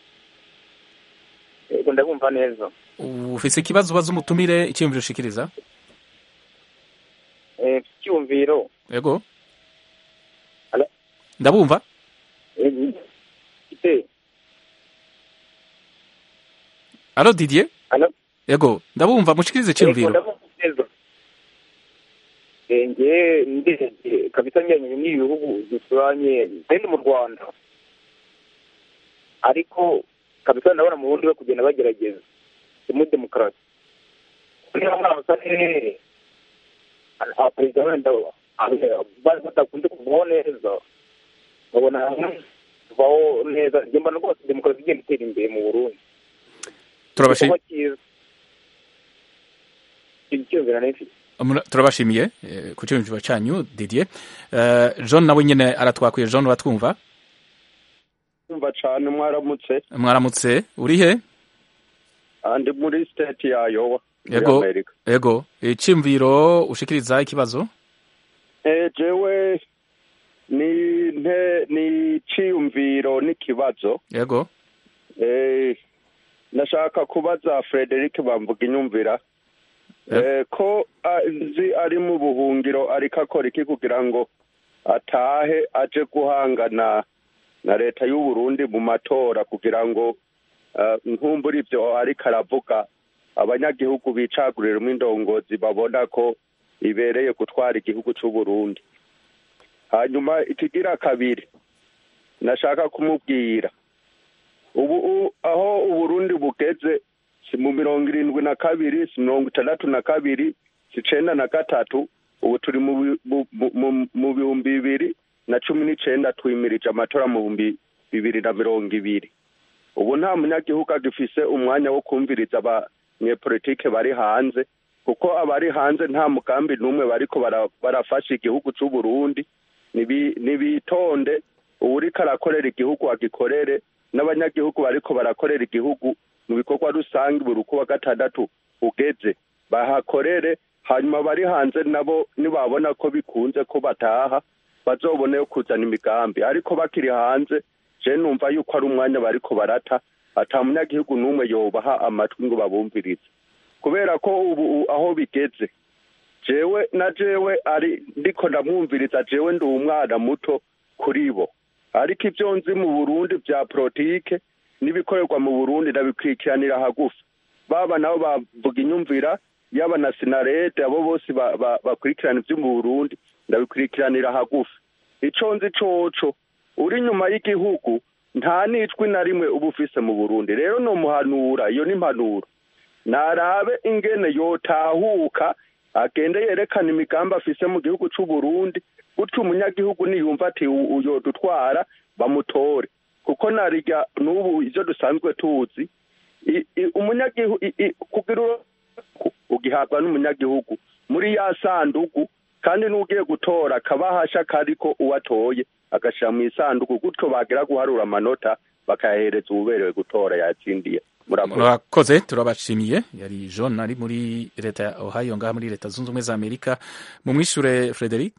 S14: ego ndabumva neza
S1: ufise ikibazo ubaza umutumire icyiyumviro ushikiriza
S14: eh icyumviro
S1: ego ndabumva
S14: eh
S1: Alo Didier?
S14: Alo?
S1: Ego, ndabumva mushikirize cyumviro.
S14: Nge ndege kabisa njyanye n'ibihugu duturanye kandi mu Rwanda. Ariko kabisa ndabona mu bundi bwo kugenda bagerageza mu demokarasi. Niba muri amasane perezida wenda bari badakunze kuvaho neza babona kuvaho neza njye mbona rwose demokarasi igenda itera imbere mu Burundi
S1: turabashimiye ku cyumviro cyanyu didier john nawe nyine aratwakwiye john uratwumva
S15: umva cyane mwaramutse
S1: mwaramutse uri he
S15: ndi muri state ya yowa
S1: ego ego icyumviro ushikiriza ikibazo
S15: jewe ni nte ni icyiyumviro n'ikibazo
S1: yego
S15: ndashaka kubaza frederic bamvuga inyumvira ko azi ari mu buhungiro ariko akora iki kugira ngo atahe aje guhangana na leta y'u Burundi mu matora kugira ngo nkumbura ibyo ariko aravuga abanyagihugu bicaguriramo indongozi babona ko ibereye gutwara igihugu cy'u Burundi hanyuma ikigira kabiri nashaka kumubwira ubu aho uburundi bugeze si mu mirongo irindwi na kabiri si mirongo itandatu na kabiri si icenda na gatatu ubu turi mu bihumbi bibiri na cumi n'icenda twimirije amatora mu bihumbi bibiri na mirongo ibiri ubu nta munyagihugu agifise umwanya wo kumviriza abanyepolitike bari hanze kuko abari hanze nta mugambi n'umwe bariko bara- barafasha igihugu c'u Burundi Nibi- nibitonde uwuriko arakorera igihugu agikorere n'abanyagihugu bariko barakorera igihugu mu bikorwa rusange buri uko wa gatandatu ugeze bahakorere hanyuma bari hanze nabo nibabona ko bikunze ko bataha bazobone yo kuzana imigambi ariko bakiri hanze je numva yuko ari umwanya bariko barata ata munyagihugu n'umwe yobaha amatwi ngo babumvirize kubera ko ubu aho bigeze jewe na jewe ari ndiko ndamwumviriza jewe ndi umwana muto kuri bo ariko ibyo nzi mu burundi bya politike n'ibikorerwa mu burundi ndabikurikiranira hagufi baba nabo bavuga inyumvira yaba na sinarede abo bose ba- ba- bakurikirana ibyo mu burundi ndabikurikiranira hagufi ico nzi coco uri inyuma y'igihugu nta n'ijwi na rimwe uba ufise mu burundi rero nomuhanura iyo ni impanuro narabe ingene yotahuka agende yerekana imigambi afise mu gihugu c'u Burundi gutyo umunyagihugu niyumva ati "U- uyo dutwara bamutore kuko narirya n'ubu ivyo dusanzwe tuzi i- i- umunyagihugu i- i- kugira uro- ku- ugihabwa n'umunyagihugu muri ya sandugu kandi n'ugiye gutora akabahasha kariko uwatoye agashira mu isanduku gutyo bagira guharura amanota bakayahereza uwuberewe gutora yatsindiye murakoze
S1: murakoze turabashimiye yari john ari muri leta ya ohio ngaha muri leta zunze ubumwe za amerika mumwishure frederic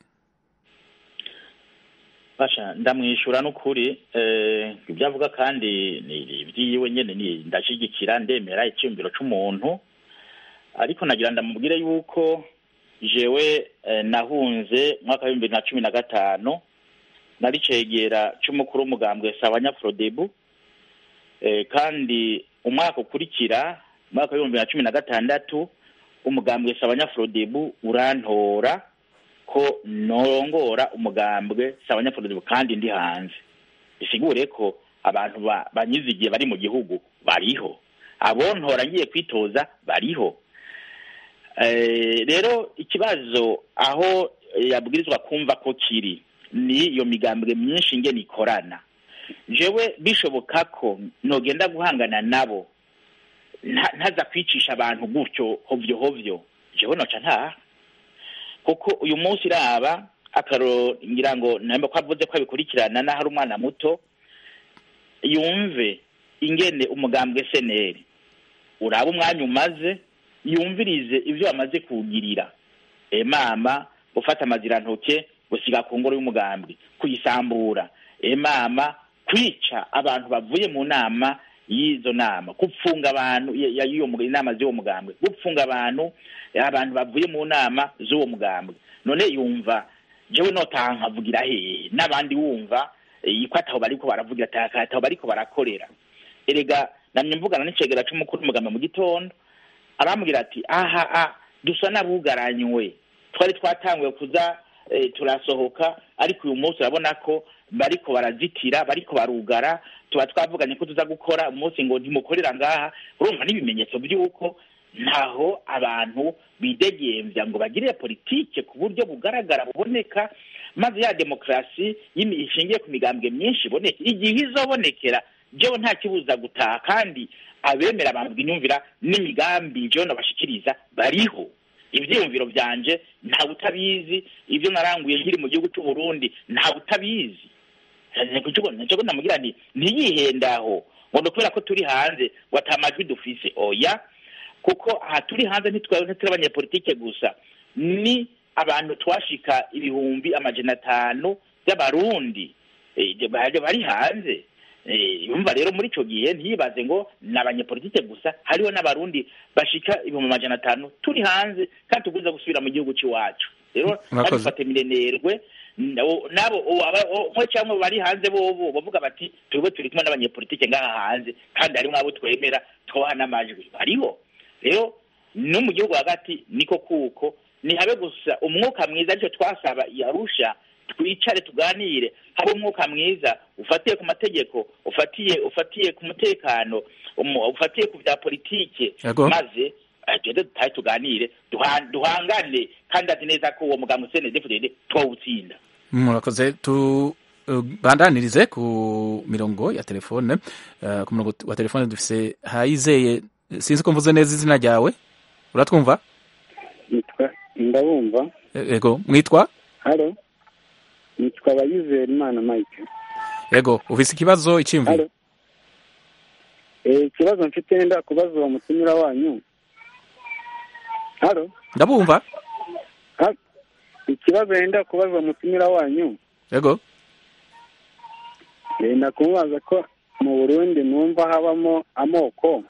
S8: basha ndamwishyura n'ukuri eh, ibyo avuga kandi ni ibyiwe nyine ni ndashyigikira ndemera icyumviro cy'umuntu ariko nagira ndamubwire yuko jewe eh, nahunze mu mwaka w'ibihumbi bibiri na cumi na gatanu nari cegera cy'umukuru w'umugambwe sabanyafurodebu eh, kandi umwaka ukurikira mu mwaka w'ibihumbi bibiri na cumi na gatandatu umugambwe sabanyafurodebu urantora ko norongora umugambwe sabanyafurodebu kandi ndi hanze bisigure ko abantu ba- banyizigiye bari mu gihugu bariho abontora ngiye kwitoza bariho Eh, rero ikibazo aho yabwirizwa kumva ko kiri ni iyo migambwe myinshi ngene ikorana jewe bishoboka ko nogenda guhangana nabo nta- ntaza kwicisha abantu gutyo hovyo hovyo jewe noca ntaha kuko uyu munsi iraba akaro ngira ngo namba ko avuze ko abikurikirana n'aho ari umwana muto yumve ingene umugambwe seneri uraba umwanya umaze yumvirize ibyo bamaze kuwugirira e mama gufata amazirantoke gusiga ku ngoro y'umugambwe kuyisambura e mama kwica abantu bavuye mu nama y'izo nama gupfunga abantu ya- ya- y'iyo muga- inama z'uwo mugambwe gupfunga abantu abantu bavuye mu nama z'uwo mugambwe none yumva jewe notaha nkavugira hehe n'abandi wumva eh, ko ataho bariko baravugira ata- ataho bariko barakorera erega namye mvugana n'icegera c'umukuru w'umugambi mu gitondo arambwira ati aha a dusa n'abugaranywe twari twatanguye kuza eh, turasohoka ariko uyu munsi urabona ko bariko barazitira bariko barugara tuba twavuganye ko tuza gukora umunsi ngo ntimukorera ngaha urumva n'ibimenyetso by'uko ntaho abantu bidegemvya ngo bagirire politike ku buryo bugaragara buboneka maze ya demokarasi y'imi- ishingiye ku migambwe myinshi iboneke igihe izobonekera jewe nta kibuza gutaha kandi abemera abantu inyumvira n'imigambi jewe nabashikiriza bariho ivyiyumviro vyanje ntawe utabizi ibyo naranguye nkiri mu gihugu c'u Burundi ntawe utabizi nico namubwira nti ntiyihendaho ngo ni ukubera ko turi hanze ngo ata majwi dufise oya kuko aha turi hanze ntitwa- ntituri abanyepolitike gusa ni abantu twashika ibihumbi amajana atanu by'abarundi eh, bari bari hanze Eh, yumva rero muri ico gihe ntiyibaze ngo ni abanyepolitike gusa hariho n'abarundi bashika ibihumbi amajana atanu turi hanze kandi tugwiza gusubira mu gihugu c'iwacu rero
S1: Murakoze.
S8: nabifate minenerwe nabo nabo o- aba- o- mwe cyangwa bari hanze bobo bavuga bati twebwe turi kumwe n'abanyepolitike ngaha hanze kandi harimo abo twemera twoha n'amajwi bariho rero no mu gihugu hagati niko kuko nihabe gusa umwuka mwiza aricyo twasaba i Arusha twicare tuganire habe umwuka mwiza ufatiye ku mategeko ufatiye ufatiye ku mutekano umu- ufatiye ku bya politike
S1: Yego.
S8: maze eh, tugende dutahe tuganire duha- duhangane kandi azi neza ko uwo mugambi CNDD-FDD twawutsinda
S1: murakoze tu uh, bandanirize ku mirongo ya telefone uh, ku murongo wa telefone dufise hayizeye sinzi ko mvuze neza izina ryawe uratwumva
S16: ndabumva
S1: ego mwitwa
S16: halo nitwa abayizera imana mike
S1: ego ufise ikibazo iciyumviro
S16: ikibazo mfite wenda kubaza uwo mutumira wanyu halo
S1: ndabumva
S16: ikibazo wenda kubaza uwo mutumira wanyu
S1: ego
S16: wenda kumubaza ko mu burundi numva habamo amoko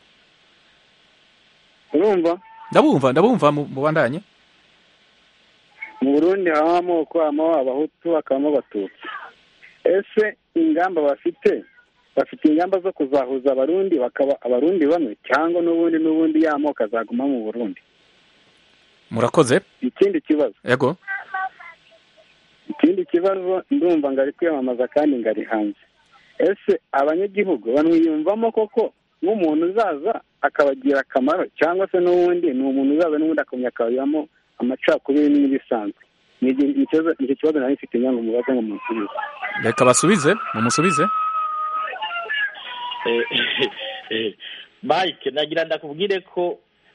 S16: urumva
S1: ndabumva ndabumva mubandanye
S16: mu burundi habamo amoko habamo abahutu hakabamo abatutsi ese ingamba bafite bafite ingamba zo kuzahuza abarundi bakaba abarundi bamwe cyangwa n'ubundi n'ubundi ya moko azaguma mu burundi
S1: murakoze
S16: ikindi kibazo
S1: ego
S16: ikindi kibazo ndumva ngari kwiyamamaza kandi ngari hanze ese abanyagihugu bamwiyumvamo koko nk'umuntu uzaza akabagira akamaro cyangwa se n'ubundi ni umuntu uzaza n'ubundi akamenya akabamo amacakubiri n'ibisanzwe ni icyo kibazo nari mfite ngo mubaze ngo musubize
S1: reka basubize mumusubize
S8: mike nagira ndakubwire ko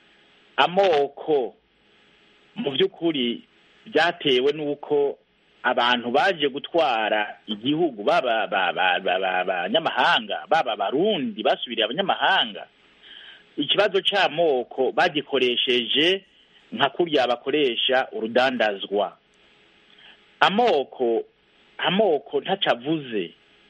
S8: amoko mu by'ukuri byatewe n'uko abantu baje gutwara igihugu baba abanyamahanga baba abarundi basubiriye abanyamahanga ikibazo cy'amoko bagikoresheje nka kuriya bakoresha urudandazwa amoko amoko ntacavuze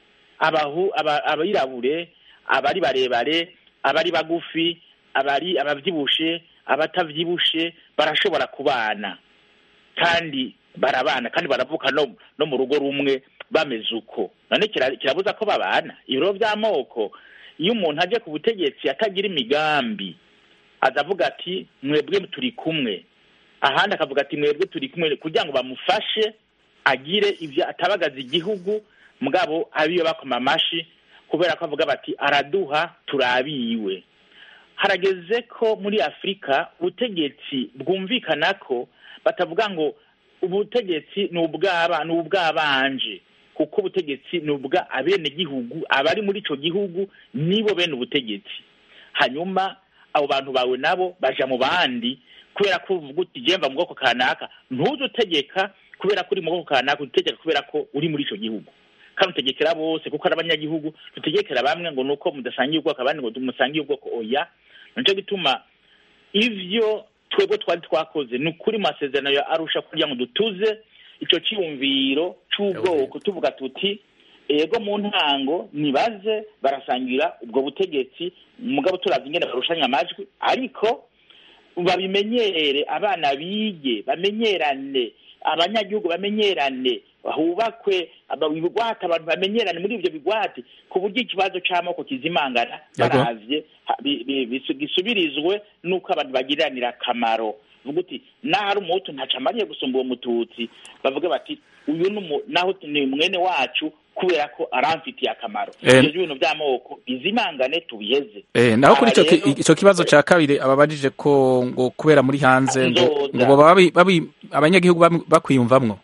S8: abirabure abari barebare abari bagufi abari ababyibushe abatabyibushe barashobora kubana kandi barabana kandi baravuka no mu rugo rumwe bameze uko none kirabuza ko babana ibiro by'amoko iyo umuntu aje ku butegetsi atagira imigambi azavuga ati mwebwe turi kumwe ahandi akavuga ati mwebwe turi kumwe kugira ngo bamufashe agire ibyo atabagaza igihugu mugabo abiyo bakoma amashi kubera ko avuga bati araduha turabiwe harageze ko muri afurika ubutegetsi bwumvikana ko batavuga ngo ubutegetsi ni ubwaba ni ubwabanje kuko ubutegetsi ni ubwa abenegihugu abari muri icyo gihugu nibo bene ubutegetsi hanyuma abo bantu bawe nabo baja mu bandi kubera ko uvuga uti gemba mu bwoko kanaka ntuze utegeka kubera ko uri mu bwoko kanaka utegeka kubera ko uri muri icyo gihugu kandi utegekera bose kuko ari abanyagihugu tutegekera bamwe ngo ni uko mudasangiye ubwoko abandi ngo musangiye ubwoko oya nicyo gituma ivyo twebwe twari twakoze ni ukuri mu masezerano ya arusha kugira ngo dutuze icyo cyiyumviro cy'ubwoko tuvuga tuti ego mu ntango nibaze barasangira ubwo butegetsi mugabo turavye ingene barushanya amajwi ariko babimenyere abana bige bamenyerane abanyagihugu bamenyerane hubakwe ibigwate abantu bamenyerane muri ibyo bigwate ku buryo ikibazo c'amoko kizimangana baravye gisubirizwe n'uko abantu bagiriranira akamaro vuga uti nahari umuhutu ntaco amariye gusumba uwo mututsi bavuga bati uyu naho ni mwene wacu kubera ko aramfitiye akamaro ivyo bintu vy'amoko bizimangane tubiheze
S1: naho kuri ico kibazo ca kabiri ababajije ko ngo kubera muri hanze ngo ngo babi abanyagihugu bakwiyumvamwo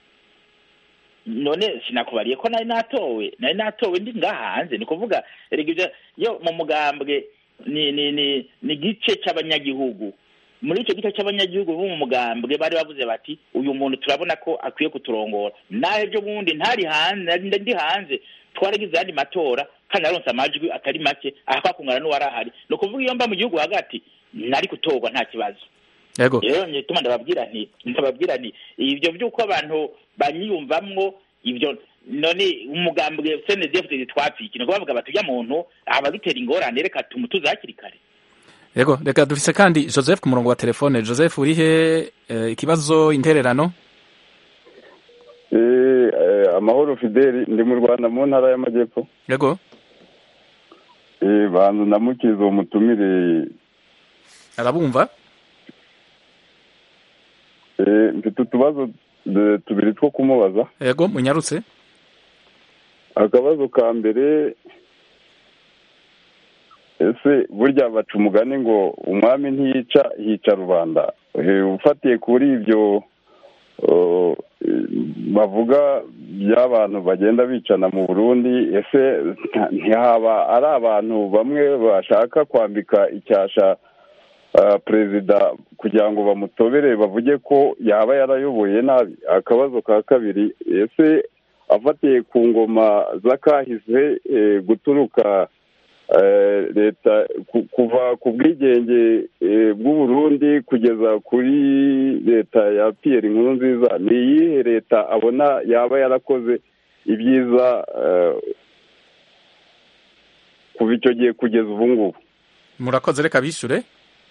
S8: none sinakubariye ko nari natowe nari natowe ndi ngaha hanze ni kuvuga erega yo mu mugambwe ni ni ni ni gice c'abanyagihugu muri icyo gice cy'abanyagihugu bo mu mugambwe bari bavuze bati uyu muntu turabona ko akwiye kuturongora nawe ejo bundi ntari hanze ndi hanze twaragize ayandi matora kandi naronse amajwi atari make ahakakungana n'uwari ahari ni ukuvuga iyo mba mu gihugu hagati nari gutorwa nta kibazo
S1: yego
S8: rero nyituma ndababwira nti ndababwira nti ibyo by'uko abantu banyiyumvamwo ibyo none umugambwe senedefudezi twapfiki ni ukuvuga bati ujya muntu aba bitera ingorane reka tumutuze hakiri kare
S1: yego reka dufise kandi joseph ku murongo wa telefone joseph urihe ikibazo intererano
S12: amahoro fideli ndi mu rwanda mu ntara y'amajyepfo
S1: yego
S12: banza ndamukiza uwo mutumire
S1: arabumva
S12: mfite utubazo tubiri two kumubaza
S1: yego munyarutse
S12: akabazo ka mbere ese burya baca umugani ngo umwami ntiyica hica rubanda ufatiye kuri ibyo uh, bavuga by'abantu bagenda bicana mu burundi ese nta- ntihaba ari abantu bamwe bashaka kwambika icyasha uh, perezida kugira ngo bamutobere bavuge ko yaba yarayoboye nabi akabazo ka kabiri ese afatiye ku ngoma z'akahise eh, guturuka eh, leta ku- kuva ku bwigenge eh, bw'uburundi kugeza kuri leta ya piyeri nkuru nziza ni iyihe leta abona yaba yarakoze ibyiza eh, kuva icyo gihe kugeza ubu ngubu
S1: murakoze reka bishure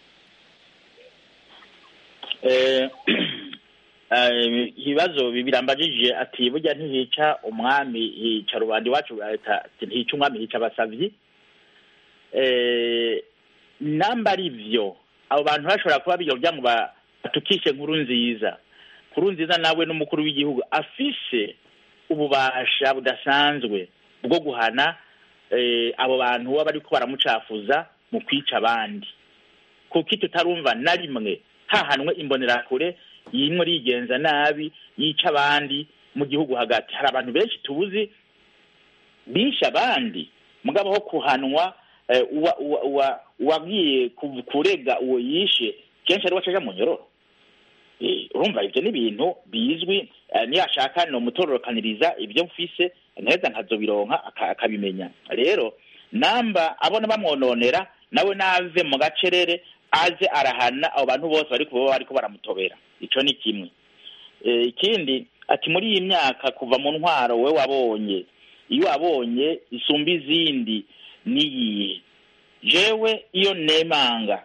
S8: Eh, eh, ibibazo birambajije ati burya ntihica umwami hica rubanda iwacu leta ntihica umwami hica abasavyi Eh, namba ari vyo abo bantu bashobora kuba biga kugira ngo ba- batukishe nkuru nziza nkuru nziza nawe n'umukuru w'igihugu afise ububasha budasanzwe bwo guhana eh, abo bantu baba bariko baramucafuza mu kwica abandi kuko tutarumva na rimwe hahanwe imbonerakure yimwe rigenza nabi yica abandi mu gihugu hagati hari abantu benshi tuzi bishe abandi mugabo ho kuhanwa eh, uwa- uwa- uwa- uwagiye ku- kurega uwo yishe kenshi ari wacaja mu nyororo Eh, urumva ivyo ni ibintu bizwi eh, niyashaka nomutororokaniriza ibyo mfise nteza nkazobironka aka- akabimenya rero namba abona bamwononera nawe nave mu gacerere aze arahana abo bantu bose bari kuba bariko baramutobera ico ni kimwe Eh, ikindi ati muri iyi myaka kuva mu ntwaro we wabonye iyo wabonye isumba izindi niyihe jewe iyo nemanga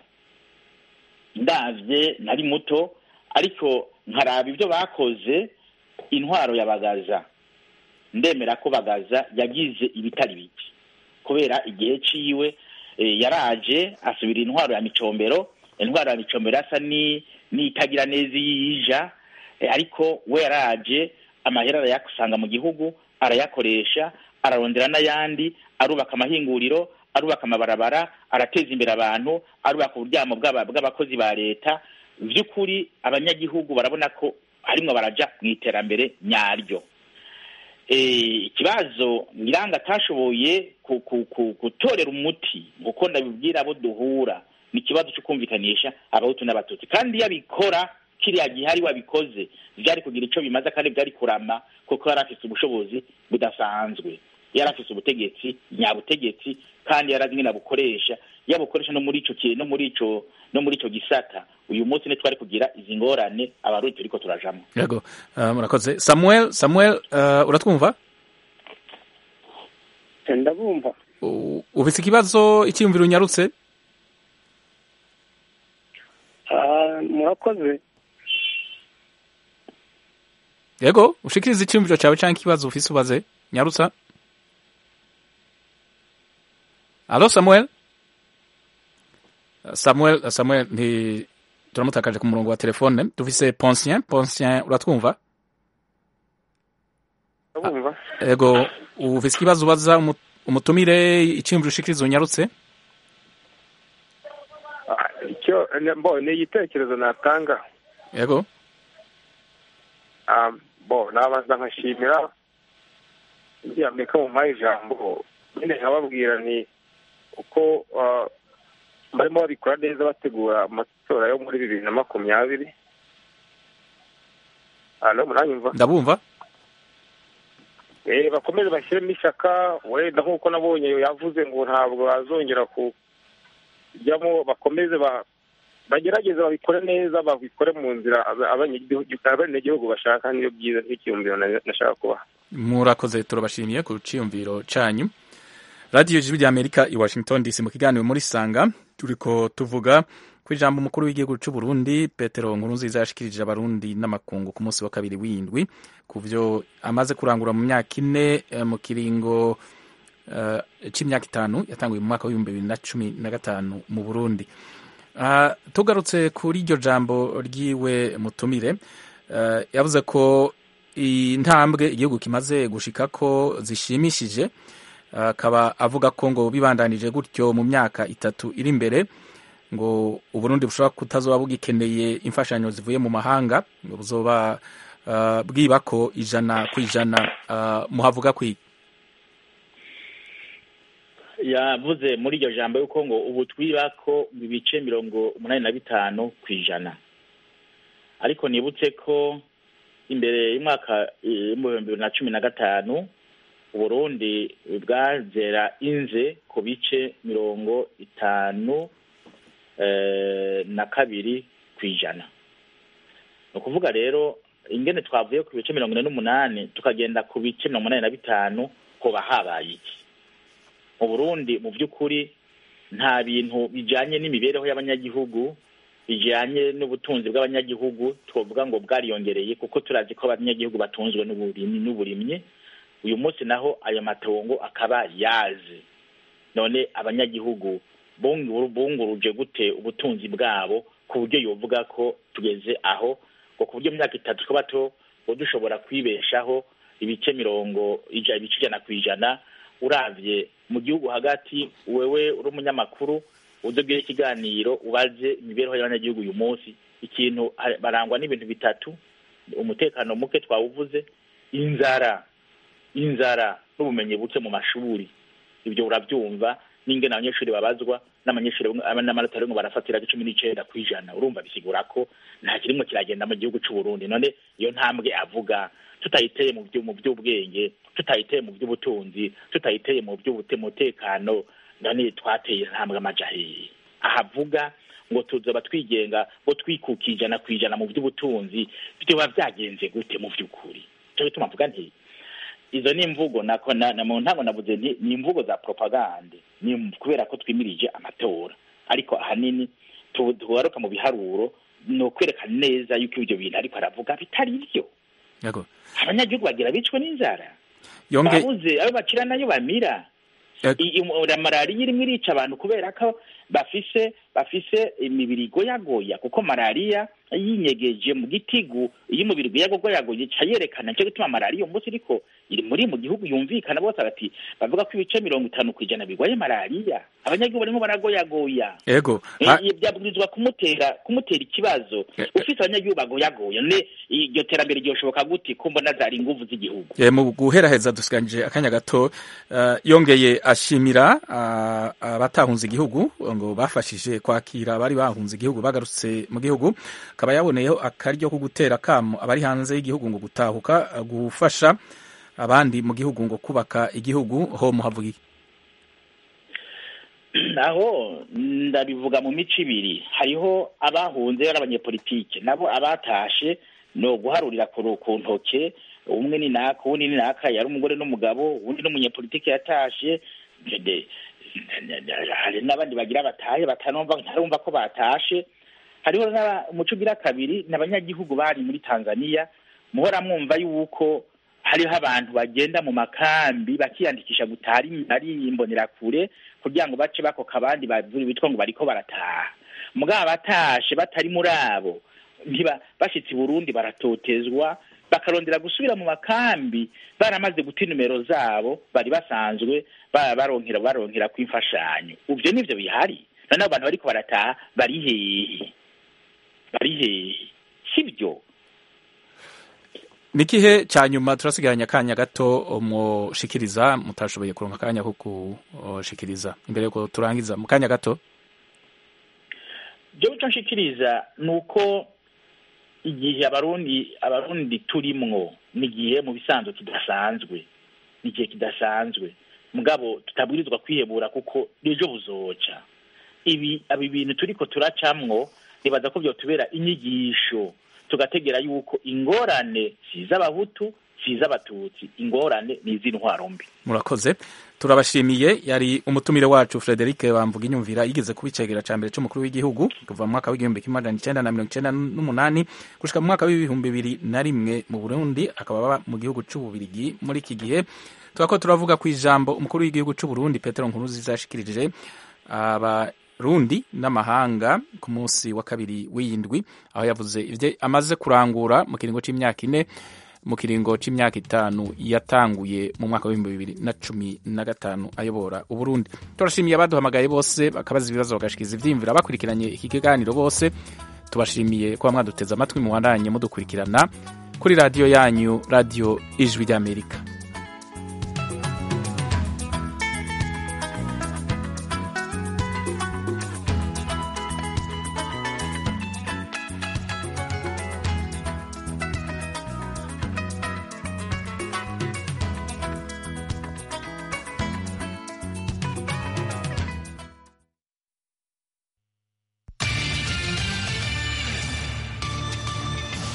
S8: ndavye nari muto ariko nkaraba ibyo bakoze intwaro ya bagaza ndemera ko bagaza yagize ibitari bike kubera igihe ciwe eh, yaraje asubira intwaro ya micombero intwaro ya micombero asa ni n'itagira neza iyija eh, ariko we yaraje amahera arayakusanga mu gihugu arayakoresha ararondera n'ayandi arubaka amahinguriro arubaka amabarabara arateza imbere abantu arubaka uburyamo bw'aba- bw'abakozi ba leta by'ukuri abanyagihugu barabona ko harimwo baraja mu iterambere nyaryo Eh, ikibazo nyiranga atashoboye ku- ku- ku- gutorera umuti kuko ndabibwira abo duhura ni ikibazo cyo kumvikanisha abahutu n'abatutsi kandi iyo abikora kiriya gihe ari wabikoze byari kugira icyo bimaze kandi byari kurama kuko yari afise ubushobozi budasanzwe yari afise ubutegetsi nyabutegetsi kandi yari azi nyine abukoresha yabukoresha no muri ico ki- no muri ico no muri ico gisata uyu munsi ntitwari kugira izi ngorane abarundi turiko turajamwo
S1: yego uh, murakoze samuel samuel uh, uratwumva
S16: ndabumva
S1: U- ufise ikibazo icyiyumviro unyarutse
S16: Ah, murakoze
S1: yego ushikirize icyiyumviro cyawe cyangwa ikibazo ufise ubaze nyarutsa alo samuel Uh, samuel uh, samuel nti turamutakaje ku murongo wa telefone dufise ponsien ponsien uratwumva
S16: ndabumva
S1: yego ufise ikibazo ubaza umu- umutumire icyiyumviro ushikirize unyarutse
S16: Ah, icyo mbo ni igitekerezo natanga
S1: yego
S16: Ah, bo nabanza nkashimira iriya amerika mu mpaye ijambo nyine nkababwira ni uko ah, barimo babikora neza bategura amatora yo muri bibiri na makumyabiri hano muranyumva
S1: ndabumva
S16: Eh, bakomeze bashyiremo ishyaka wenda nk'uko nabonye yavuze ngo ntabwo bazongera kujyamo bakomeze ba bagerageze babikore neza babikore mu nzira aba- abanyagihugu abenegihugu bashaka niyo byiza n'ikiyumviro na- nashaka kubaha
S1: murakoze turabashimiye ku cyiyumviro cyanyu radiyo ijwi rya amerika i washington dc mu kiganiro muri sanga turiko tuvuga ku ijambo umukuru w'igihugu cy'u burundi petero nkurunziza yashikirije abarundi n'amakungu ku munsi wa kabiri w'indwi ku vyo amaze kurangura mu myaka ine eh, mu kiringo eh, c'imyaka itanu yatanguye mu mwaka w'ibihumbi bibiri na cumi na gatanu mu burundi Ah, tugarutse kuri iryo jambo ryiwe mutumire eh, yavuze ko intambwe igihugu kimaze gushika ko zishimishije akaba avuga ko ngo bibandanije gutyo mu myaka itatu iri imbere ngo uburundi bushobora kutazoba bugikeneye imfashanyo zivuye mu mahanga ngo buzoba uh, bwibako ijana ku ijana uh, muhavuga kwi
S8: yavuze muri iryo jambo yuko ngo ubu twibako ibice mirongo umunani na bitanu ku ijana ariko nibutse ko imbere y'umwaka w'ibihumbi bibiri na cumi na gatanu uburundi bwazera inze ku bice mirongo itanu na kabiri ku ijana ni ukuvuga rero ingene twavuye ku bice mirongo ine n'umunani tukagenda ku bice mirongo inani na bitanu hoba habaye iki mu burundi mu by'ukuri nta bintu bijyanye n'imibereho y'abanyagihugu bijyanye n'ubutunzi bw'abanyagihugu twavuga ngo bwariyongereye kuko turazi ko abanyagihugu batunzwe n'uburimyi uyu munsi naho ayo matongo akaba yaze none abanyagihugu bunguruje gute ubutunzi bwabo ku buryo yovuga ko tugeze aho ngo ku buryo mu myaka itatu twaba dushobora kwibeshaho ibice mirongo ibice ijana ku ijana urabye mu gihugu hagati wewe uri umunyamakuru udubwira ikiganiro ubaze imibereho y'abanyagihugu uyu munsi ikintu barangwa n'ibintu bitatu umutekano muke twawuvuze inzara inzara n'ubumenyi buke mu mashuri ibyo urabyumva n'ingene abanyeshuri babazwa n'abanyeshuri n'amanota rimwe barafatira cumi n'icenda ku ijana urumva bisigura ko nta kirimwe kiragenda mu gihugu c'u Burundi none iyo ntambwe avuga tutayiteye mu byo mu by'ubwenge tutayiteye mu by'ubutunzi tutayiteye mu by'umutekano none twateye intambwe amaja hehe ahavuga ngo tuzoba twigenga ngo twikuka ijana ku ijana mu by'ubutunzi byoba byagenze gute mu by'ukuri cyo gituma mvuga nti izo ni imvugo nako na mu ntango navuze nti ni imvugo za propagande ni kubera ko twimirije amatora ariko ahanini tugaruka mu biharuro ni ukwerekana neza yuko ibyo bintu ariko aravuga bitari byo abanyagihugu bagira bicwe n'inzara babuze ayo bakira nayo bamira malariya irimo irica abantu kubera ko bafise bafise imibiri igoyagoya kuko malariya yinyegeje mu gitigu iyo umubiri ugoyagoyagoye ica yerekana nicyo gituma malariya uyu munsi ariko iri muri mu gihugu yumvikana bose bati bavuga ko ibice mirongo itanu ku ijana birwaye malariya abanyagihugu barimo baragoyagoya
S1: yego
S8: byabwirizwa kumutera kumutera ikibazo ufite abanyagihugu bagoyagoya ne iryo terambere ryoshoboka gute ko mbona zari inguvu z'igihugu
S1: mu guheraheza dusiganije akanya gato yongeye ashimira abatahunze igihugu ngo bafashije kwakira abari bahunze igihugu bagarutse mu gihugu akaba yaboneyeho akaryo ko gutera akamo abari hanze y'igihugu ngo gutahuka gufasha abandi mu gihugu ngo kubaka igihugu ho muhavuga iki
S8: naho ndabivuga mu mico ibiri hariho abahunze ari abanyepolitike nabo abatashe ni uguharurira ku ntoke umwe ni naka uwundi ni naka yari umugore n'umugabo uwundi n'umunyepolitike yatashe hari n'abandi bagira batahe batanumva ntarumva ko batashe hariho umuco ugira kabiri ni abanyagihugu bari muri tanzania muhora mwumva yuko hariho abantu bagenda mu makambi bakiyandikisha gutaha ari imbonerakure kugira ngo bace bakoka abandi bitwa ngo bariko barataha mugabo abatashe batari muri abo bashitse i burundi baratotezwa bakarondera gusubira mu makambi baramaze guta nimero zabo bari basanzwe baronkera baronkera ku imfashanyo ivyo nivyo bihari noneho abantu bariko barataha bari hehe bari hehe sibyo
S1: nikihe cya nyuma turasigaranye akanya gato mushikiriza mutashoboye kuronka akanya ko kushikiriza imbere yuko turangiza mu kanya gato
S8: byo bico nshikiriza ni uko igihe abarundi abarundi turimwo ni igihe mu bisanzwe kidasanzwe ni igihe kidasanzwe mugabo tutabwirizwa kwihebura kuko ejo buzoca ibi ibi bintu turiko turacamwo nibaza ko byotubera inyigisho tugategera yuko ingorane si iz'abahutu si iz'abatutsi ingorane ni iz'intwaro mbi
S1: murakoze turabashimiye yari umutumire wacu frederic bamvuga inyumvira yigeze kuba icegera ca mbere c'umukuru w'igihugu kuva mu mwaka w'igihumbi kimwe magana icenda na mirongo icenda n'umunani gushika mu mwaka w'ibihumbi bibiri na rimwe mu burundi akaba aba mu gihugu c'ububirigi muri iki gihe turako turavuga ku ijambo umukuru w'igihugu c'uburundi petero nkuruziza yashikirije abarundi n'amahanga ku munsi wa kabiri w'iyindwi aho yavuze ivyo amaze kurangura mu kiringo c'imyaka ine mu kiringo c'imyaka itanu yatanguye mu mwaka w'ibihumbi bibiri na cumi na gatanu ayobora uburundi turashimiye abaduhamagaye bose bakabaza ibibazo bagashikiriza ivyiyumviro abakurikiranye iki kiganiro bose tubashimiye kuba mwaduteze amatwi mu bandanye mudukurikirana kuri radiyo yanyu radiyo ijwi ry'amerika